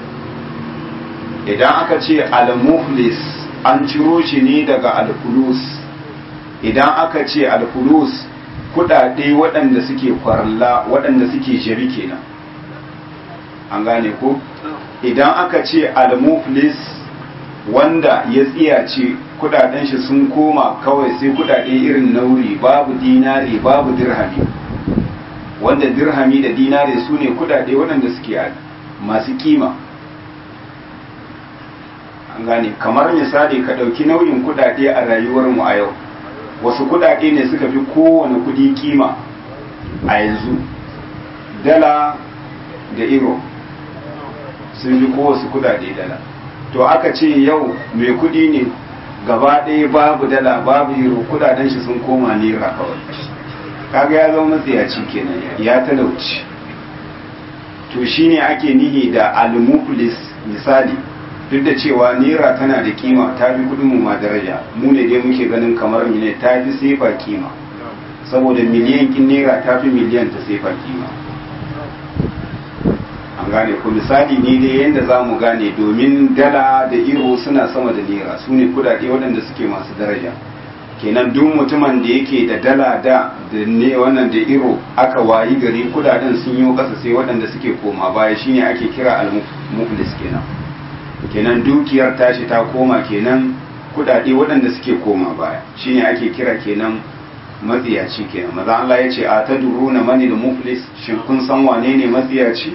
S1: idan aka ce al-muflis an ciro shi ne daga al-fulus idan aka ce al-fulus kudade waɗanda suke kwarla waɗanda suke shari kenan an gane ko idan aka ce al-muflis wanda ya tsiyace kudaden shi sun koma kawai sai kudade irin nauri babu dinari babu dirhami wanda dirhami da dinari su ne kudade waɗanda suke masu kima an gane kamar misali ka ɗauki nauyin kudade a rayuwarmu a yau wasu kudade ne suka fi kowane kudi kima a yanzu dala da euro sun fi kowace kudade dala to aka ce yau mai kudi ne gaba ɗaya babu dala babu euro kudaden shi sun koma naira kawai kaga ya zama matsayaci kenan ya talauci to shine ake nihi da al-muflis misali duk da cewa naira tana da kima ta fi kudin mu ma daraja mu ne dai muke ganin kamar ne ta fi sefa kima saboda miliyan kin naira ta fi miliyan ta sefa kima an gane ku misali ne dai yadda za mu gane domin dala da iro suna sama da naira su ne kudade waɗanda suke masu daraja kenan duk mutumin da yake da dala da da ne wannan da iro aka wayi gari kudaden sun yi ƙasa sai waɗanda suke koma baya shine ake kira al-muflis kenan kenan dukiyar tashi ta koma kenan kudade waɗanda suke koma baya shine ake kira kenan matsiyaci kenan maza Allah ya ce a ta duruna mani da muflis shin kun san wane ne matsiyaci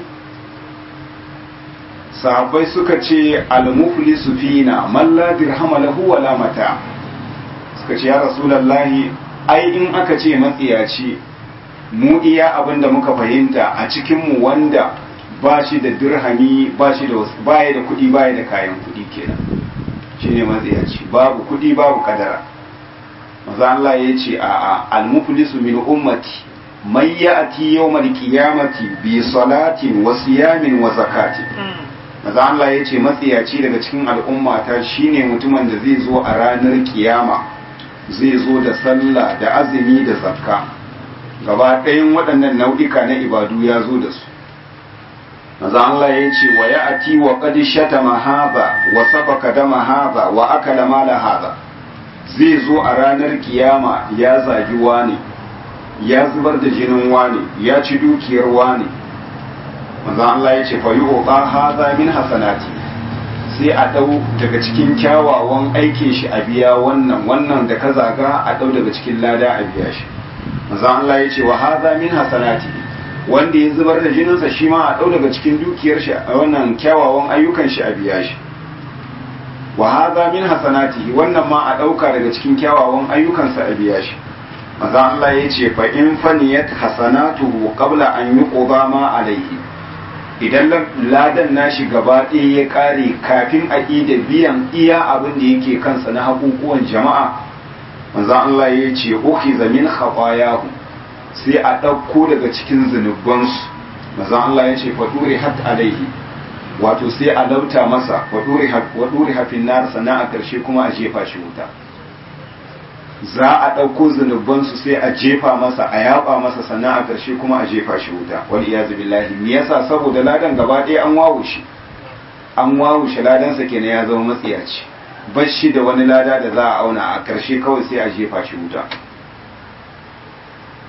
S1: sahabbai suka ce al-muflisu fina man la dirhama lahu wala mata suka ce ya rasulullahi ai in aka ce matsiyaci mu iya abin da muka fahimta a cikin mu wanda ba shi da dirhami ba shi da baya da kudi baya da kayan kudi kenan shine matsiyaci babu kudi babu kadara maza Allah ya ce a a al-muflisu min ummati man ya'ti yawmal qiyamati bi salatin wa siyamin wa zakatin maza Allah ya ce matsiyaci daga cikin al'ummata shine mutumin da zai zo a ranar kiyama zai zo da sallah da azumi da zakka gaba ɗayan waɗannan nau'ika na ibadu ya zo da su maza Allah ya ce wa ya ati wa qad shatama hadha wa sabaka dama hadha wa akala mala hadha zai zo a ranar kiyama ya zagi wani ya zubar da jinin wani ya ci dukiyar wani manzon Allah ya ce fa yuqa hadha min hasanati sai a dau daga cikin kyawawan aikin shi a biya wannan wannan da ka zaga a dau daga cikin lada a biya shi manzon Allah ya ce wa hadha min hasanati wanda ya zubar da jininsa shi ma a dau daga cikin dukiyar shi a wannan kyawawan ayyukan shi a biya shi wa hadha min hasanati wannan ma a dauka daga cikin kyawawan ayyukansa a biya shi manzon Allah ya ce fa in faniyat hasanatuhu qabla an yuqda ma alayhi idan ladan nashi gaba ɗaya ya ƙare kafin a da biyan iya abin da yake kansa na hakukuwan jama'a manzan Allah ya ce uki zamin khafayahu sai a ɗauko daga cikin zunubansu manzan Allah ya ce faɗuri hat alaihi wato sai a lauta masa waɗuri hafin nar sannan a ƙarshe kuma a jefa shi wuta za a ɗauko zunubansu sai a jefa masa a yaba masa sannan a ƙarshe kuma a jefa shi wuta wal iyazu billahi me yasa saboda ladan gaba ɗaya an wawushe an wawushe ladansa kenan ya zama matsiyaci bar shi da wani lada da za a auna a ƙarshe kawai sai a jefa shi wuta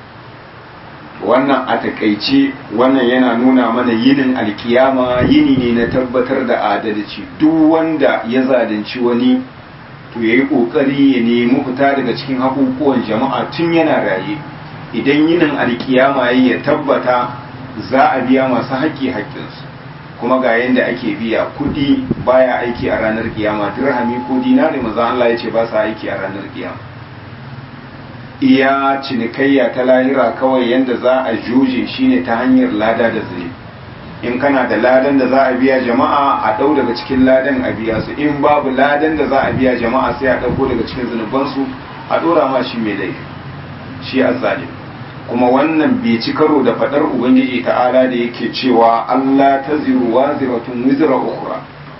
S1: wannan a takaice wannan yana nuna mana yinin alkiyama yini ne na tabbatar da adalci duk wanda ya zalunci wani to ya yi ƙoƙari ya nemi fita daga cikin hakukuwan jama'a tun yana raye idan yinin alkiyama ya tabbata za a biya masu haƙƙi haƙƙinsu kuma ga yadda ake biya kuɗi baya aiki a ranar kiyama dirhami ko dinari maza Allah ya ce ba sa aiki a ranar kiyama iya cinikayya ta lahira kawai yadda za a juje shine ta hanyar lada da zai in kana da ladan da za a biya jama'a a ɗau daga cikin ladan a biya su in babu ladan da za a biya jama'a sai a ɗauko daga cikin zunubansu a ɗora ma shi mai laifi shi azzalim kuma wannan bai ci karo da faɗar ubangiji ta'ala da yake cewa Allah ta ziru wa ziratun wizra ukhra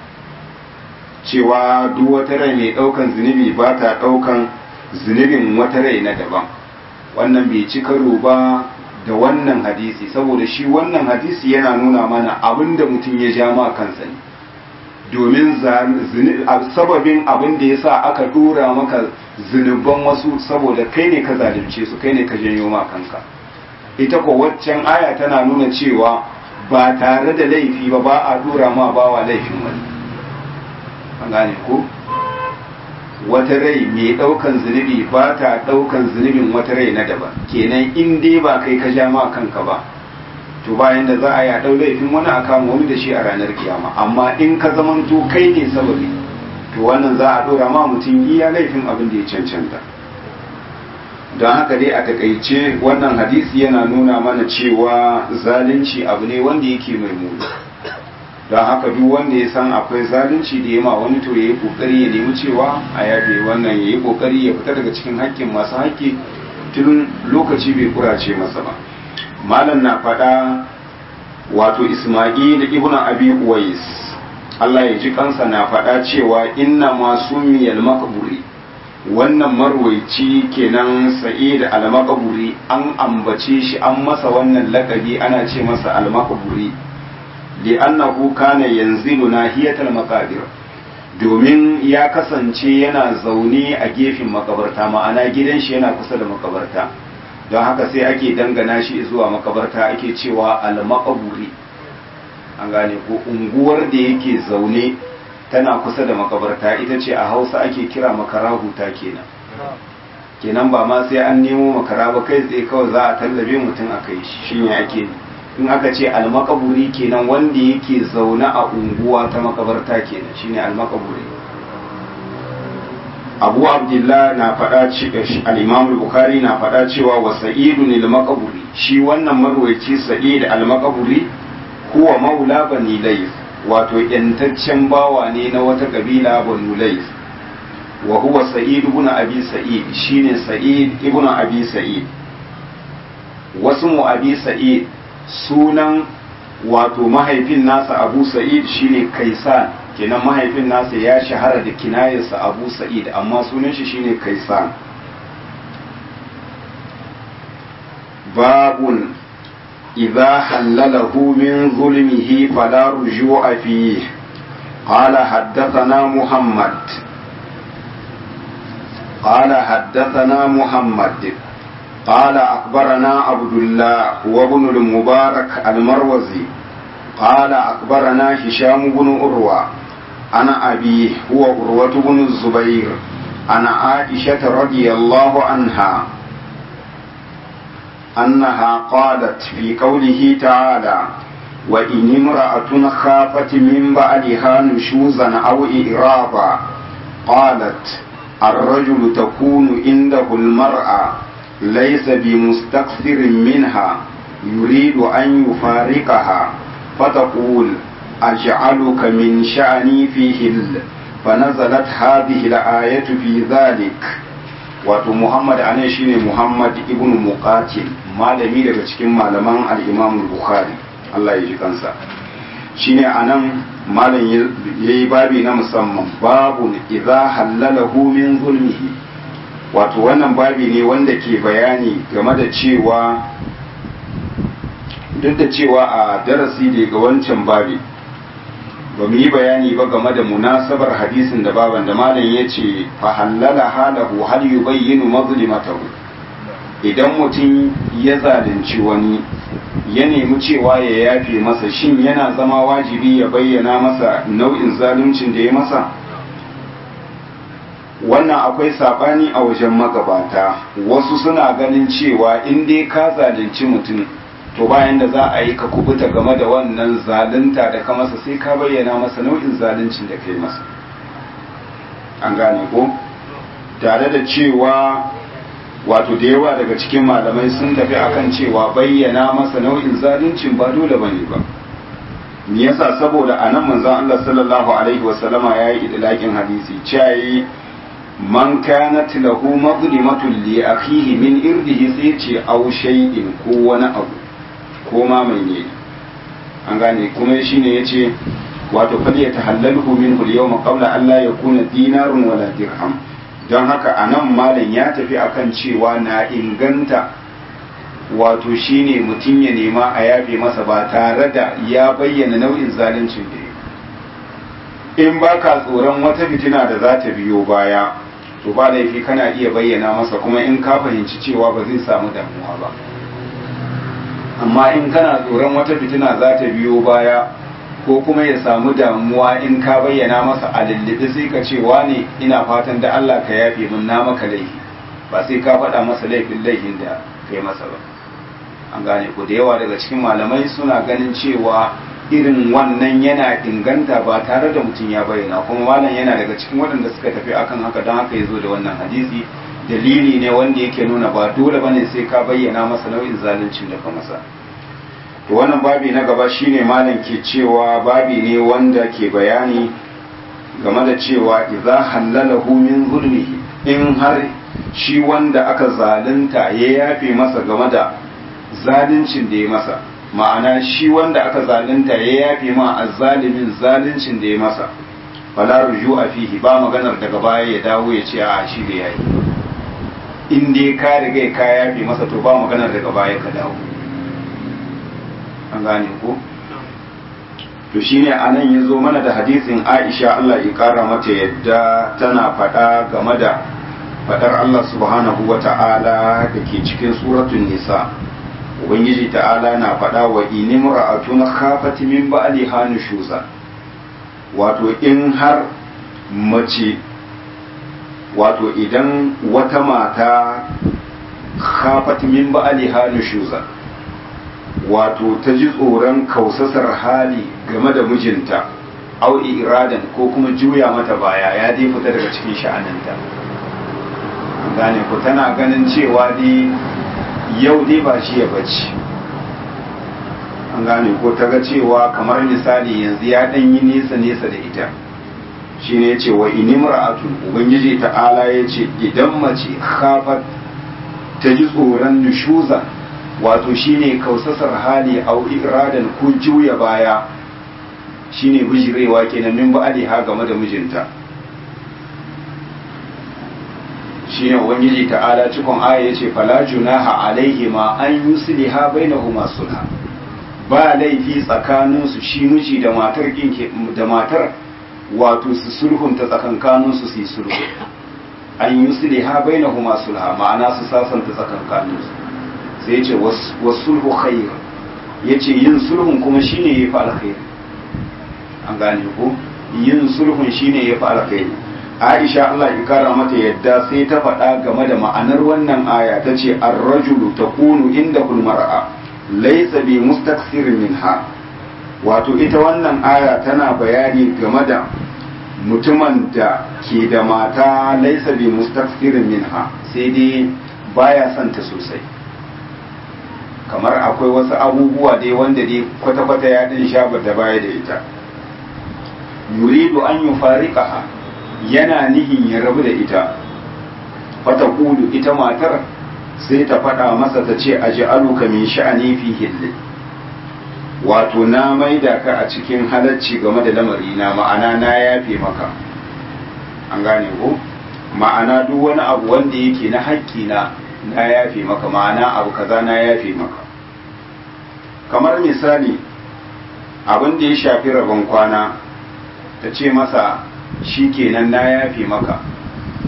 S1: cewa duk wata rai mai ɗaukan zunubi ba ta ɗaukan zunubin wata rai na daban wannan bai ci karo ba da wannan hadisi saboda shi wannan hadisi yana nuna mana abin da mutum ya ja ma kansa ne domin sababin abin da ya sa aka dora maka zunuban wasu saboda kai ne ka zalunce su kai ne ka janyo ma kanka ita ko waccan aya tana nuna cewa ba tare da laifi ba ba a dora ma bawa laifin wani an gane ko wata rai mai daukan zunubi ba ta daukan zunubin wata rai na daban kenan in dai ba kai ka ja ma kanka ba to bayan da za a ya dau laifin wani a kama wani da shi a ranar kiyama amma in ka zamanto kai ne sababi to wannan za a dora ma mutum iya laifin abin da ya cancanta don haka dai a takaice wannan hadisi yana nuna mana cewa zalunci abu ne wanda yake mai muni don haka duk wanda ya san akwai zalunci da yama wani to ya yi kokari ya nemi cewa a yafe wannan ya yi kokari ya fita daga cikin haƙƙin masu haƙƙi tun lokaci bai kurace masa ba malam na faɗa wato isma'il ibn abi uwais Allah ya ji kansa na faɗa cewa inna masu miyal makaburi wannan marwaici kenan sa'id al-makaburi an ambace shi an masa wannan lakabi ana ce masa al-makaburi li'annahu kana yanzilu nahiyatal maqabir domin ya kasance yana zaune a gefen makabarta ma'ana gidan shi yana kusa da makabarta don haka sai ake dangana shi zuwa makabarta ake cewa al-makaburi an gane ko unguwar da yake zaune tana kusa da makabarta ita ce a hausa ake kira makarahuta kenan kenan ba ma sai an nemo makara ba kai tsaye kawai za a tallabe mutum a kai shi shine ake in aka ce almakaburi kenan wanda yake zaune a unguwa ta makabarta kenan shine almakaburi abu abdullah na faɗa al-imam bukhari na faɗa cewa wa sa'idun al-makaburi shi wannan marwaci sa'id al-makaburi huwa maula bani layth wato yantaccen bawa ne na wata kabila banu layth wa huwa sa'id ibn abi sa'id shine sa'id ibn abi sa'id wasu mu abi sa'id sunan wato mahaifin nasa abu sa'id shine kaisan kenan mahaifin nasa ya shahara da kinayarsa abu sa'id amma sunan shi shine kaisan babun إذا حلله من ظلمه فلا رجوع فيه قال حدثنا محمد قال حدثنا محمد قال أخبرنا عبد الله وابن المبارك المروزي قال أخبرنا هشام بن أروى أنا أبيه هو أروة بن الزبير أنا عائشة رضي الله عنها أنها قالت في قوله تعالى وإن امرأة خافت من بعدها نشوزا أو إعرابا قالت الرجل تكون عنده المرأة ليس بمستكثر منها يريد أن يفارقها فتقول أجعلك من شأني فيه فنزلت هذه الآية في ذلك wato Muhammad anan shine Muhammad ibn Muqatil malami daga cikin malaman al-Imam Bukhari Allah ya ji kansa shine anan malam yayi babi na musamman babu idza halalahu min zulmihi wato wannan babi ne wanda ke bayani game da cewa duk da cewa a darasi da ga wancan babi ba mu yi bayani ba game da munasabar hadisin da baban da malam ya ce fa halala halahu hal yubayyinu mazlimatahu idan mutum ya zalunci wani ya nemi cewa ya yafe masa shin yana zama wajibi ya bayyana masa nau'in zaluncin da ya masa wannan akwai sabani a wajen magabata wasu suna ganin cewa in dai ka zalunci mutum to bayan da za a yi ka kubuta game da wannan zalunta da ka masa sai ka bayyana masa nau'in zaluncin da ka yi masa an gane ko tare da cewa wato da yawa daga cikin malamai sun tafi akan cewa bayyana masa nau'in zaluncin ba dole bane ba me yasa saboda anan manzon Allah sallallahu alaihi wasallama yayi idlakin hadisi cewa man kanat lahu mazlimatun li akhihi min irdihi sai ce aw shay'in ko wani abu ko ma mai ne an gane kuma shine yace wato fal yatahallalhu minhu al-yawma qabla an la yakuna dinarun wala dirham don haka anan malam ya tafi akan cewa na inganta wato shine mutum ya nema a yafe masa ba tare da ya bayyana nau'in zaluncin da in baka tsoron wata fitina da za ta biyo baya to ba laifi kana iya bayyana masa kuma in ka fahimci cewa ba zai samu damuwa ba amma in kana tsoron wata fitina za ta biyo baya ko kuma ya samu damuwa in ka bayyana masa a lullube sai ka ce ne ina fatan da Allah ka yafe min na maka laifi ba sai ka faɗa masa laifin laifin da kai masa ba an gane ko da yawa daga cikin malamai suna ganin cewa irin wannan yana inganta ba tare da mutum ya bayyana kuma malam yana daga cikin waɗanda suka tafi akan haka don haka ya zo da wannan hadisi dalili ne wanda yake nuna ba dole bane sai ka bayyana masa nau'in zaluncin da ka masa to wannan babi na gaba shine malam ke cewa babi ne wanda ke bayani game da cewa idza halalahu min zulmihi in har shi wanda aka zalunta ya yafe masa game da zaluncin da ya masa ma'ana shi wanda aka zalunta ya yafe ma azzalimin zaluncin da ya masa fala ruju a fihi ba maganar daga baya ya dawo ya ce a shi bai yayi in dai ka riga ka yafe masa to ba maganar daga baya ka dawo an gane ko to shine anan ya zo mana da hadisin Aisha Allah ya kara mata yadda tana faɗa game da faɗar Allah subhanahu wa ta'ala da ke cikin suratun nisa ubangiji ta'ala na faɗa wa inimra'atun khafat min ba'liha nushuza wato in har mace wato idan wata mata khafat min ba'liha nushuza wato ta ji tsoron kausasar hali game da mijinta au iradan ko kuma juya mata baya ya dai fita daga cikin sha'aninta gane ku tana ganin cewa dai yau dai ba shi ya bacci an gane ko ta ga cewa kamar misali yanzu ya ɗan yi nesa nesa da ita shi ne ce wa inimra'atu ubangiji ta'ala ya ce idan mace khafat ta ji tsoron nushuza wato shine kausasar hali au iradan ko juya baya shine bijirewa kenan min ba'aliha game da mijinta shine ubangiji ta'ala cikon aya yace fala junaha alaihi ma an yusliha bainahuma sulha ba laifi tsakanin su shi miji da matar kinke da matar wato su sulhunta tsakankanin su su yi sulhu an yusliha bainahuma sulha ma'ana su sasanta tsakankanin su sai yace wasulhu khair yace yin sulhun kuma shine yafi alkhairi an gane ko yin sulhun shine yafi alkhairi Aisha Allah ya kara mata yadda sai ta faɗa game da ma'anar wannan aya ta ce ar-rajulu takunu inda kul mar'a laysa bi mustakthir minha wato ita wannan aya tana bayani game da mutumin da ke da mata laysa bi mustakthir minha sai dai baya son ta sosai kamar akwai wasu abubuwa dai wanda dai kwata-kwata ya ɗin sha da baya da ita yuridu an yufariqaha yana nihin ya rabu da ita fata kudu ita matar sai ta faɗa masa ta ce a ji'aluka min sha'ani fi hilli wato na maida ka a cikin halacci game da lamari na ma'ana na yafe maka an gane ko ma'ana duk wani abu wanda yake na haƙƙi na na yafe maka ma'ana abu kaza na yafe maka kamar misali abin da ya shafi rabon kwana ta ce masa shi kenan na yafe maka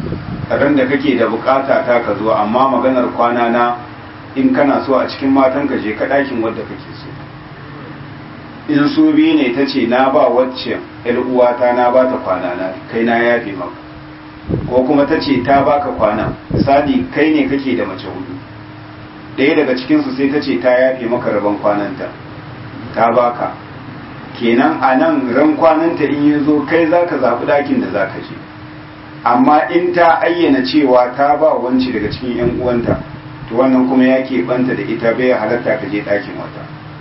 S1: ran da kake da bukata ta ka zo amma maganar kwana na in kana so a cikin matan ka je ka ɗakin wadda kake so in su biyu ne ta ce na ba wacce yar uwata na ba ta kwana na kai na yafe maka ko kuma ta ce ta baka kwana misali kai ne kake da mace hudu ɗaya daga cikinsu sai ta ce ta yafe maka rabon kwananta ta baka kenan a nan ran kwananta in yi zo kai za ka zaɓi ɗakin da za ka je amma in ta ayyana cewa ta ba wanci daga cikin 'yan uwanta to wannan kuma ya banta da ita bai halatta ka je ɗakin wata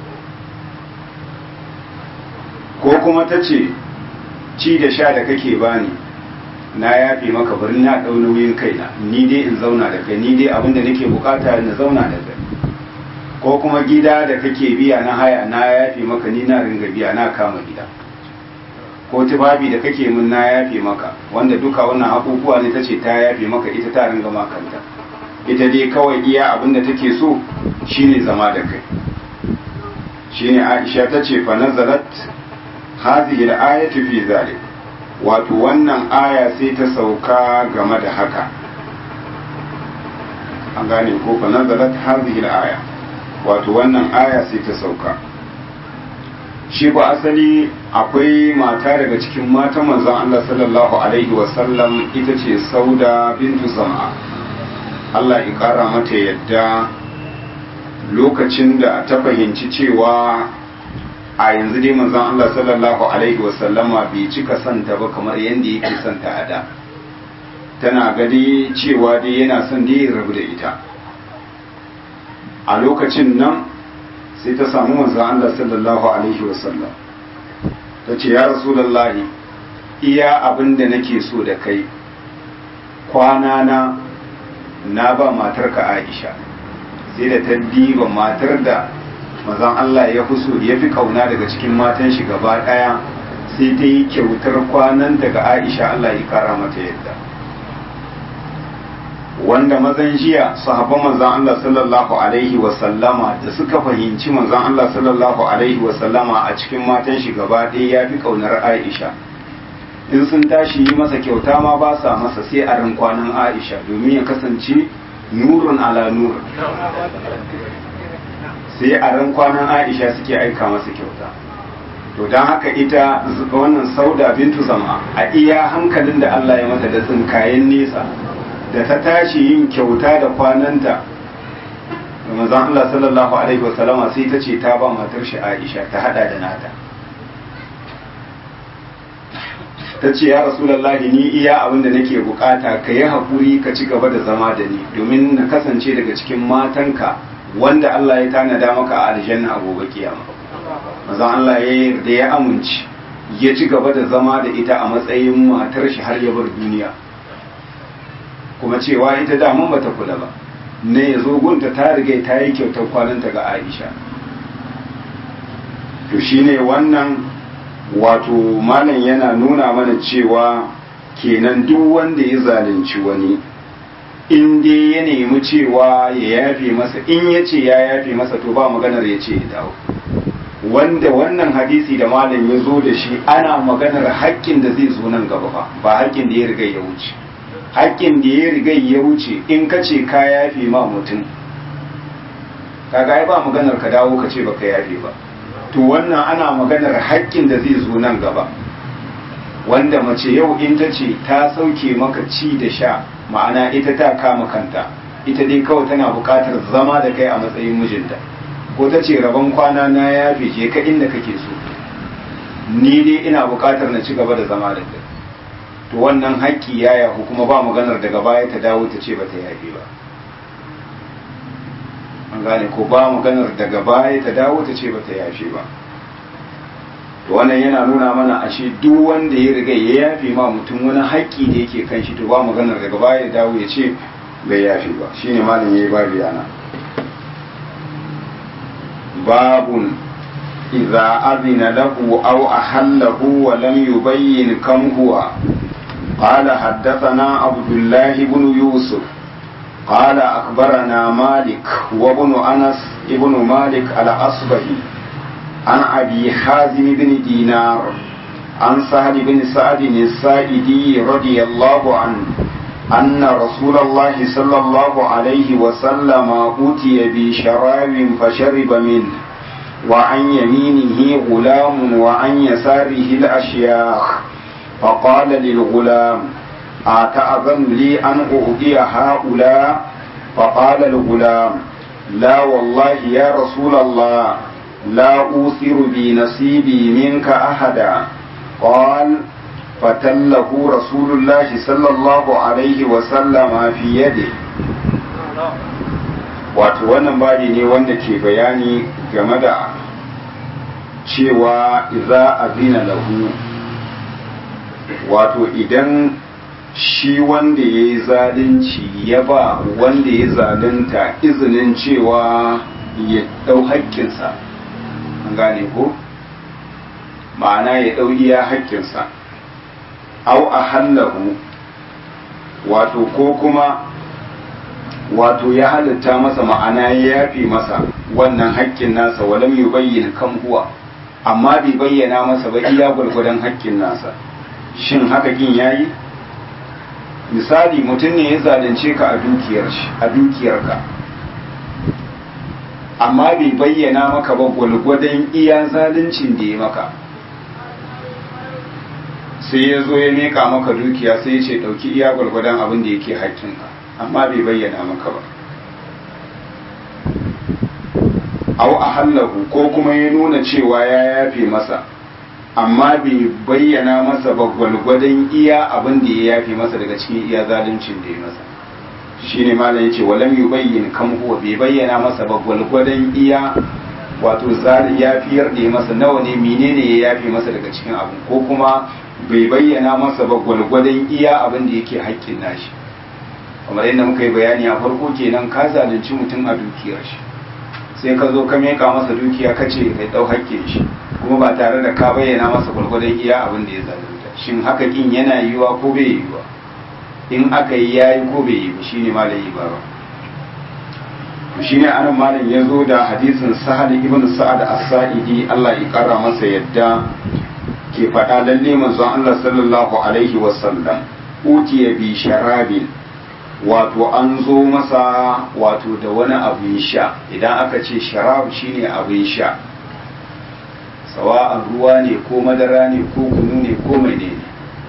S1: ko kuma ta ce ci da sha da kake bani na yafe maka bari na ɗau nauyin kaina ni dai in zauna da kai ni dai abinda nake bukata na zauna da kai ko kuma gida da kake biya na haya na yafe maka ni na ringa biya na kama gida ko tufafi da kake min na yafe maka wanda duka wannan abubuwa ne tace ta yafe maka ita ta ringa makanta ita dai kawai iya abinda take so shine zama da kai shine Aisha tace fa nazalat hadhihi al-ayatu fi zalik wato wannan aya sai ta sauka game da haka an gane ko fa nazalat hadhihi al-aya wato wannan aya sai ta sauka shi ba asali akwai mata daga cikin matan manzon Allah sallallahu alaihi wasallam ita ce Sauda bintu Zam'a Allah ya kara mata yadda lokacin da ta fahimci cewa a yanzu dai manzon Allah sallallahu alaihi wasallama bai cika santa ba kamar yadda yake santa a da tana gadi cewa dai yana son dai ya rabu da ita a lokacin nan sai ta samu manzon Allah sallallahu alaihi wasallam ta ce ya rasulullahi iya abin da nake so da kai kwana na na ba matarka Aisha sai da ta diba matar da mazan Allah ya fi so ya fi kauna daga cikin matan shi gaba ɗaya sai ta yi kyautar kwanan daga Aisha Allah ya kara mata yadda wanda mazan jiya sahabban manzan Allah sallallahu alaihi wa sallama da suka fahimci manzan Allah sallallahu alaihi wa sallama a cikin matan shi gaba ɗaya ya fi kaunar Aisha in sun tashi yi masa kyauta ma ba sa masa sai a ran kwanan Aisha domin ya kasance nurun ala nur sai a ran kwanan aisha suke aika masa kyauta to don haka ita wannan sauda bintu zama a iya hankalin da Allah ya mata da tsinkayen nesa da ta tashi yin kyauta da kwananta da manzon Allah sallallahu alaihi wasallama sai ta ce ta ba matar shi Aisha ta hada da nata ta ce ya rasulallahi ni iya abin da nake bukata ka yi haƙuri ka ci gaba da zama da ni domin na kasance daga cikin matanka wanda Allah ya tanada maka a aljanna a gobe kiyama mazan Allah ya yarda ya amince ya ci gaba da zama da ita a matsayin matar shi har ya bar duniya kuma cewa ita daman bata kula ba ne ya zo gunta ta riga ta yi kyautar kwananta ga Aisha to shine wannan wato malam yana nuna mana cewa kenan duk wanda ya zalunci wani in dai ya nemi cewa ya yafe masa in ya ce ya yafe masa to ba maganar ya ce ya dawo wanda wannan hadisi da malam ya zo da shi ana maganar haƙƙin da zai zo nan gaba ba ba haƙƙin da ya riga ya wuce haƙƙin da ya riga ya wuce in ka ce ka yafe ma mutum kaga ai ba maganar ka dawo ka ce baka yafe ba to wannan ana maganar haƙƙin da zai zo nan gaba wanda mace yau in ta ce ta sauke maka ci da sha ma'ana ita ta kama kanta ita dai kawai tana buƙatar zama da kai a matsayin mijinta ko ta ce rabon kwana na ya je ka inda kake so ni dai ina buƙatar na ci gaba da zama da kai to wannan haƙƙi ya yahu kuma ba maganar daga baya ta dawo ta ce ba ta yafe ba an gane ko ba maganar daga baya ta dawo ta ce ba ta yafe ba to wannan yana nuna mana ashe duk wanda ya riga ya yafe ma mutum wani haƙƙi da yake kan shi to ba maganar daga baya ya dawo ya ce bai yafe ba shine malam yayi babu yana babun idza azina lahu aw ahallahu wa lam yubayyin kam huwa قال حدثنا عبد الله بن يوسف قال أخبرنا مالك وابن أنس ابن مالك الأصبهي عن أبي حازم بن دينار عن سهل بن سعد السائدي رضي الله عنه أن رسول الله صلى الله عليه وسلم أوتي بشراب فشرب منه وعن يمينه غلام وعن يساره الأشياخ فقال للغلام أتأذن لي أن أهدي هؤلاء فقال الغلام لا والله يا رسول الله لا أوثر بنصيبي منك أحدا قال فتله رسول الله صلى الله عليه وسلم في يده wato wannan babi ne wanda ke bayani game da cewa iza azina lahu wato idan shi wanda ya yi zalunci ya ba wanda ya zalunta izinin cewa ya ɗau haƙƙinsa an gane ko ma'ana ya ɗau iya haƙƙinsa au a hallahu wato ko kuma wato ya halitta masa ma'ana ya yafi masa wannan haƙƙin nasa walam yi bayyana kan huwa amma bai bayyana masa ba iya gwargwadon haƙƙin nasa shin haka kin yayi misali mutum ne ya zalunce ka a dukiyar shi a dukiyarka amma bai bayyana maka ba gwalgwadon iya zaluncin da ya maka sai ya zo ya meka maka dukiya sai ya ce ɗauki iya gwalgwadon abin da yake haƙƙinka amma bai bayyana maka ba au a hallahu ko kuma ya nuna cewa ya yafe masa amma bai bayyana masa ba gwalgwadon iya abin da ya yafe masa daga cikin iya zaluncin da ya masa shine malam yace walam yubayyin kam huwa bai bayyana masa ba gwalgwadon iya wato yafiyar da ya masa nawa ne menene ya yafe masa daga cikin abin ko kuma bai bayyana masa ba gwalgwadon iya abin da yake haƙƙin nashi kamar yadda muka yi bayani a farko kenan ka zalunci mutum a dukiyar shi sai ka zo ka meka masa dukiya ka ce kai ɗau haƙƙin shi kuma ba tare da ka bayyana masa gwalgwadon iya abin da ya zalunta shin haka kin yana yiwa ko bai yiwa in aka yi yayi ko bai yi ba shine malam yi ba ba shine anan malam ya zo da hadisin sahal ibn sa'ad as-sa'idi Allah ya kara masa yadda ke faɗa lalle manzon Allah sallallahu alaihi wasallam utiya bi sharabin wato an zo masa wato da wani abin sha idan aka ce sharab shine abin sha sawa'an ruwa ne ko madara ne ko kunu ne ko menene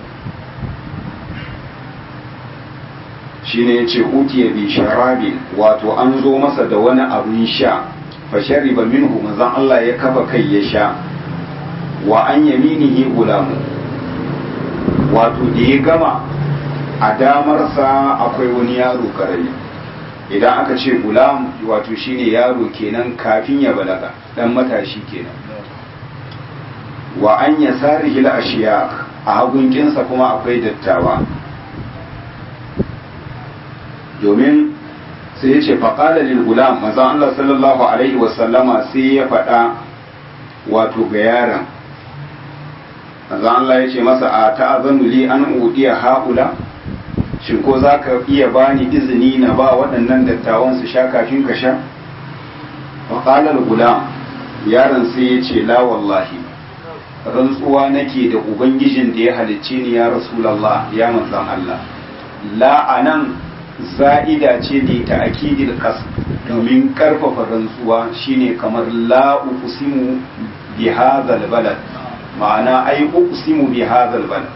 S1: shine yace utiya bi sharabin wato an zo masa da wani abin sha fa shariba minhu manzon Allah ya kafa kai ya sha wa an yaminihi gulamu wato da ya gama a damarsa akwai wani yaro karami idan aka ce gulam wato shine yaro kenan kafin ya balaga dan matashi kenan wa an yasarihi al-ashiyak a hagunkinsa kuma akwai dattawa domin sai ya ce faƙala lil gulam manzon Allah sallallahu alaihi wasallama sai ya faɗa wato ga yaron manzon Allah ya ce masa a ta'azanu li an udiya haula shin ko za ka iya bani izini na ba waɗannan dattawan su sha kafin ka sha faƙala lil gulam yaron sai ya ce la wallahi rantsuwa nake da ubangijin da ya halicce ni ya rasulallah ya manzon Allah la anan za'ida ce ne ta akidil kas domin karfafa rantsuwa shine kamar la uqsimu bi hadzal balad ma'ana ai uqsimu bi hadzal balad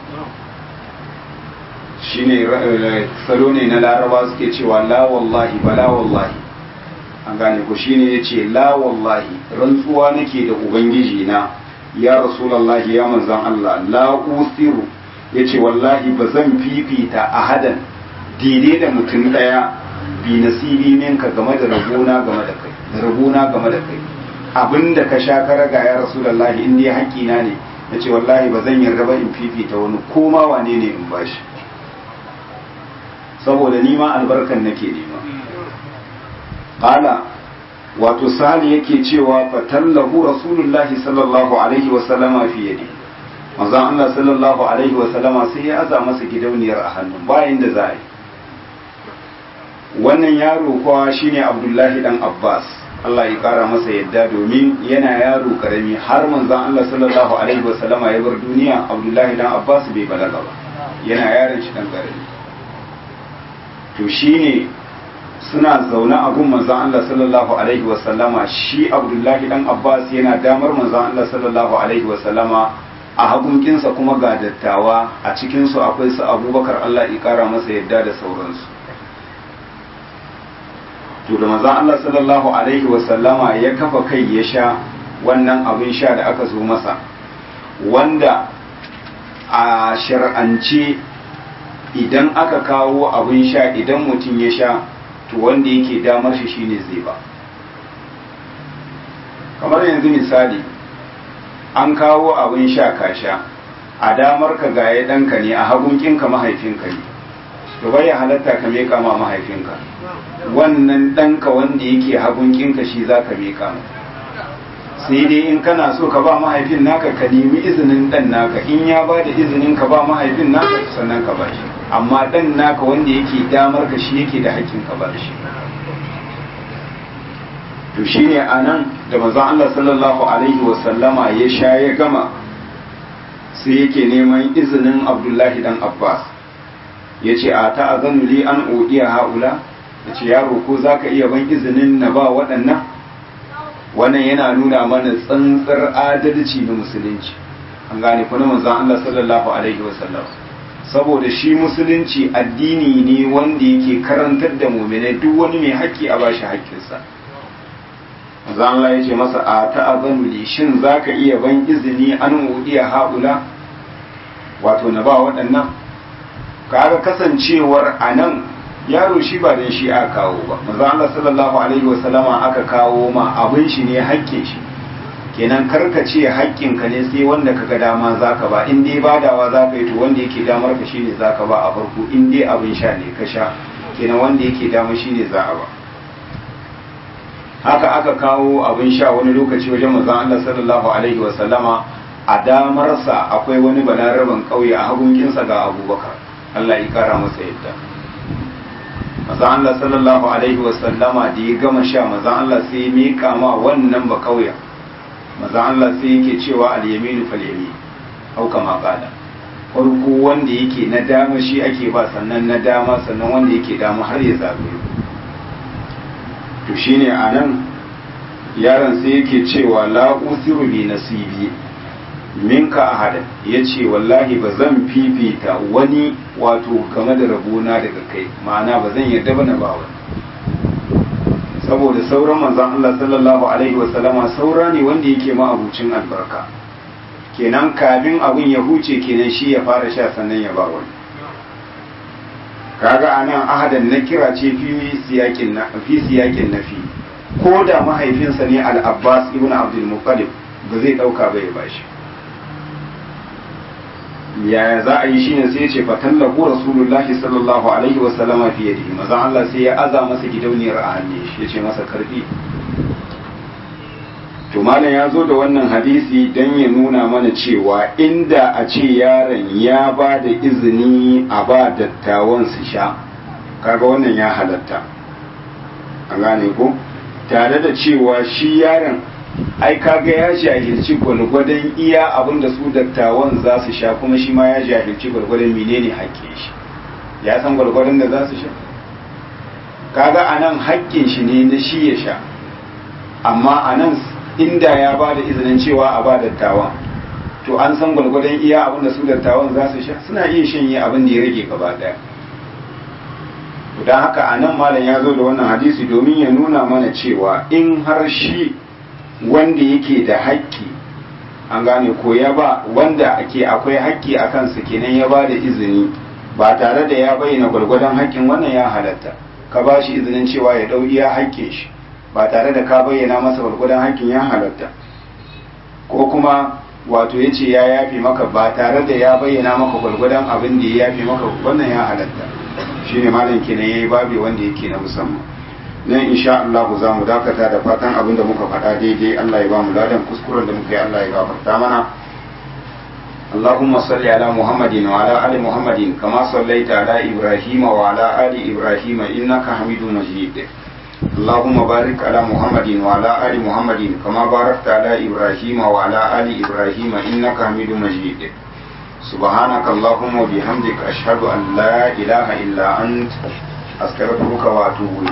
S1: shine salo ne na laraba suke cewa la wallahi bala wallahi an gane ko shine yace la wallahi rantsuwa nake da ubangiji na ya rasulullahi ya manzon Allah la usiru yace wallahi ba zan fifita ahadan daidai da mutum ɗaya bi nasibi minka game da rabona game da kai da rabona game da kai abinda ka sha ka raga ya rasulullahi in dai haƙƙina ne na ce wallahi ba zan yarda ba in fifita wani koma wane ne in bashi saboda ni ma albarkan nake nema qala wato sali yake cewa fatallahu rasulullahi sallallahu alaihi wa sallama fi yadi manzon Allah sallallahu alaihi wa sallama sai ya aza masa gidauniyar a hannun bayan da za a yi wannan yaro kuwa shine abdullahi dan abbas Allah ya kara masa yadda domin yana yaro karami har manzon Allah sallallahu alaihi wasallama ya bar duniya abdullahi dan abbas bai balaga ba yana yaron shi dan karami to shine suna zaune a gun manzon Allah sallallahu alaihi wasallama shi Abdullahi dan Abbas yana damar manzon Allah sallallahu alaihi wasallama a hagunkinsa kuma ga dattawa a cikinsu akwai su abubakar Allah ya kara masa yadda da sauransu to da manzon Allah sallallahu alaihi wasallama ya kafa kai ya sha wannan abin sha da aka zo masa wanda a shar'ance idan aka kawo abin sha idan mutum ya sha to wanda yake damar shi shine zai ba kamar yanzu misali an kawo abin sha ka sha a damar ka gaye ɗanka ne a hagunkinka mahaifinka ne to bai halatta ka meka ma mahaifinka wannan ɗanka wanda yake hagunkinka shi za ka meka ma sai dai in kana so ka ba mahaifin naka ka nemi izinin ɗan naka in ya ba da izinin ka ba mahaifin naka sannan ka ba shi amma ɗan naka wanda yake damar ka shi yake da hakkin ka ba shi to shine anan da manzon Allah sallallahu alaihi wa sallama ya sha ya gama sai yake neman izinin Abdullahi dan Abbas yace a ta'azanu li an udiya haula yace yaro ko zaka iya ban izinin na ba waɗannan wannan yana nuna mana tsantsar adalci na musulunci an gane kuma manzon Allah sallallahu alaihi wa sallam saboda shi musulunci addini ne wanda yake karantar da mu'minai duk wani mai haƙƙi a bashi haƙƙinsa manzo Allah ya ce masa a ta'azanu li shin zaka iya ban izini an udiya haula wato na ba waɗannan kaga kasancewar anan yaro shi ba dan shi aka kawo ba manzo Allah sallallahu alaihi wasallama aka kawo ma abin shi ne haƙƙin shi kenan karkace haƙƙin ka ne sai wanda kaga dama zaka ba in dai badawa zaka yi to wanda yake damar ka shine zaka ba a farko in dai abin sha ne ka sha kenan wanda yake dama shine za a ba haka aka kawo abin sha wani lokaci wajen manzon Allah sallallahu alaihi wa sallama a damarsa akwai wani balaraban kauye a hagunkinsa ga abubakar Allah ya kara masa yadda manzon Allah sallallahu alaihi wa sallama da ya gama sha manzon Allah sai ya mika ma wannan ba kauyen manzon Allah sai yake cewa al-yaminu fal yamin au kama qala farko wanda yake na dama shi ake ba sannan na dama sannan wanda yake dama har ya zagayo to shine a nan yaron sai yake cewa la usiru bi nasibi minka ahadan ya ce wallahi ba zan fifita wani wato game da rabona daga kai ma'ana ba zan yarda ba na ba wani saboda sauran manzan Allah sallallahu alaihi wasallama saura ne wanda yake ma'abucin albarka kenan kafin abin ya huce kenan shi ya fara sha sannan ya ba wani kaga anan ahadan na kira ce fi siyakin na fi siyakin nafi ko da mahaifinsa ne al-Abbas ibn Abdul Muttalib ba zai dauka ba ya bashi yaya za a yi shine sai ya ce fatallahu rasulullahi sallallahu alaihi wa sallama fi yadihi maza Allah sai ya aza masa gidauniyar a hannun shi ya ce masa karfi to malam ya zo da wannan hadisi don ya nuna mana cewa inda a ce yaron ya ba da izini a ba dattawan su sha kaga wannan ya halatta a gane ko tare da cewa shi yaron ai kaga ya jahilci gwalgwadon iya abin da su dattawan za su sha kuma shi ma ya jahilci gwalgwadon menene haƙƙin shi ya san gwalgwadon da za su sha kaga anan haƙƙin shi ne na shi ya sha amma anan inda ya ba da izinin cewa a ba dattawan to an san gwalgwadon iya abin da su dattawan za su sha suna iya shanye abin da ya rage gaba daya don haka a nan malam ya zo da wannan hadisi domin ya nuna mana cewa in har shi wanda yake da haƙƙi an gane ko ya ba wanda ake akwai haƙƙi a kansa kenan ya ba da izini ba tare da ya bayyana gwalgwadon haƙƙin wannan ya halatta ka ba shi izinin cewa ya ɗau iya haƙƙin shi ba tare da ka bayyana masa gwargwadon hakkin ya halatta ko kuma wato ya ce ya yafe maka ba tare da ya bayyana maka gwargwadon abin da ya yafe maka wannan ya halatta shi ne malam kenan ya yi babi wanda yake na musamman nan insha Allah za mu dakata da fatan abin da muka faɗa daidai Allah ya ba mu ladan kuskuren da muka yi Allah ya gafarta mana اللهم صل على محمد وعلى آل محمد كما صليت على إبراهيم وعلى آل إبراهيم إنك حميد مجيد اللهم بارك على محمد وعلى آل محمد كما باركت على إبراهيم وعلى آل إبراهيم إنك حميد مجيد سبحانك اللهم وبحمدك أشهد أن لا إله إلا أنت astaghfiruka wa atubu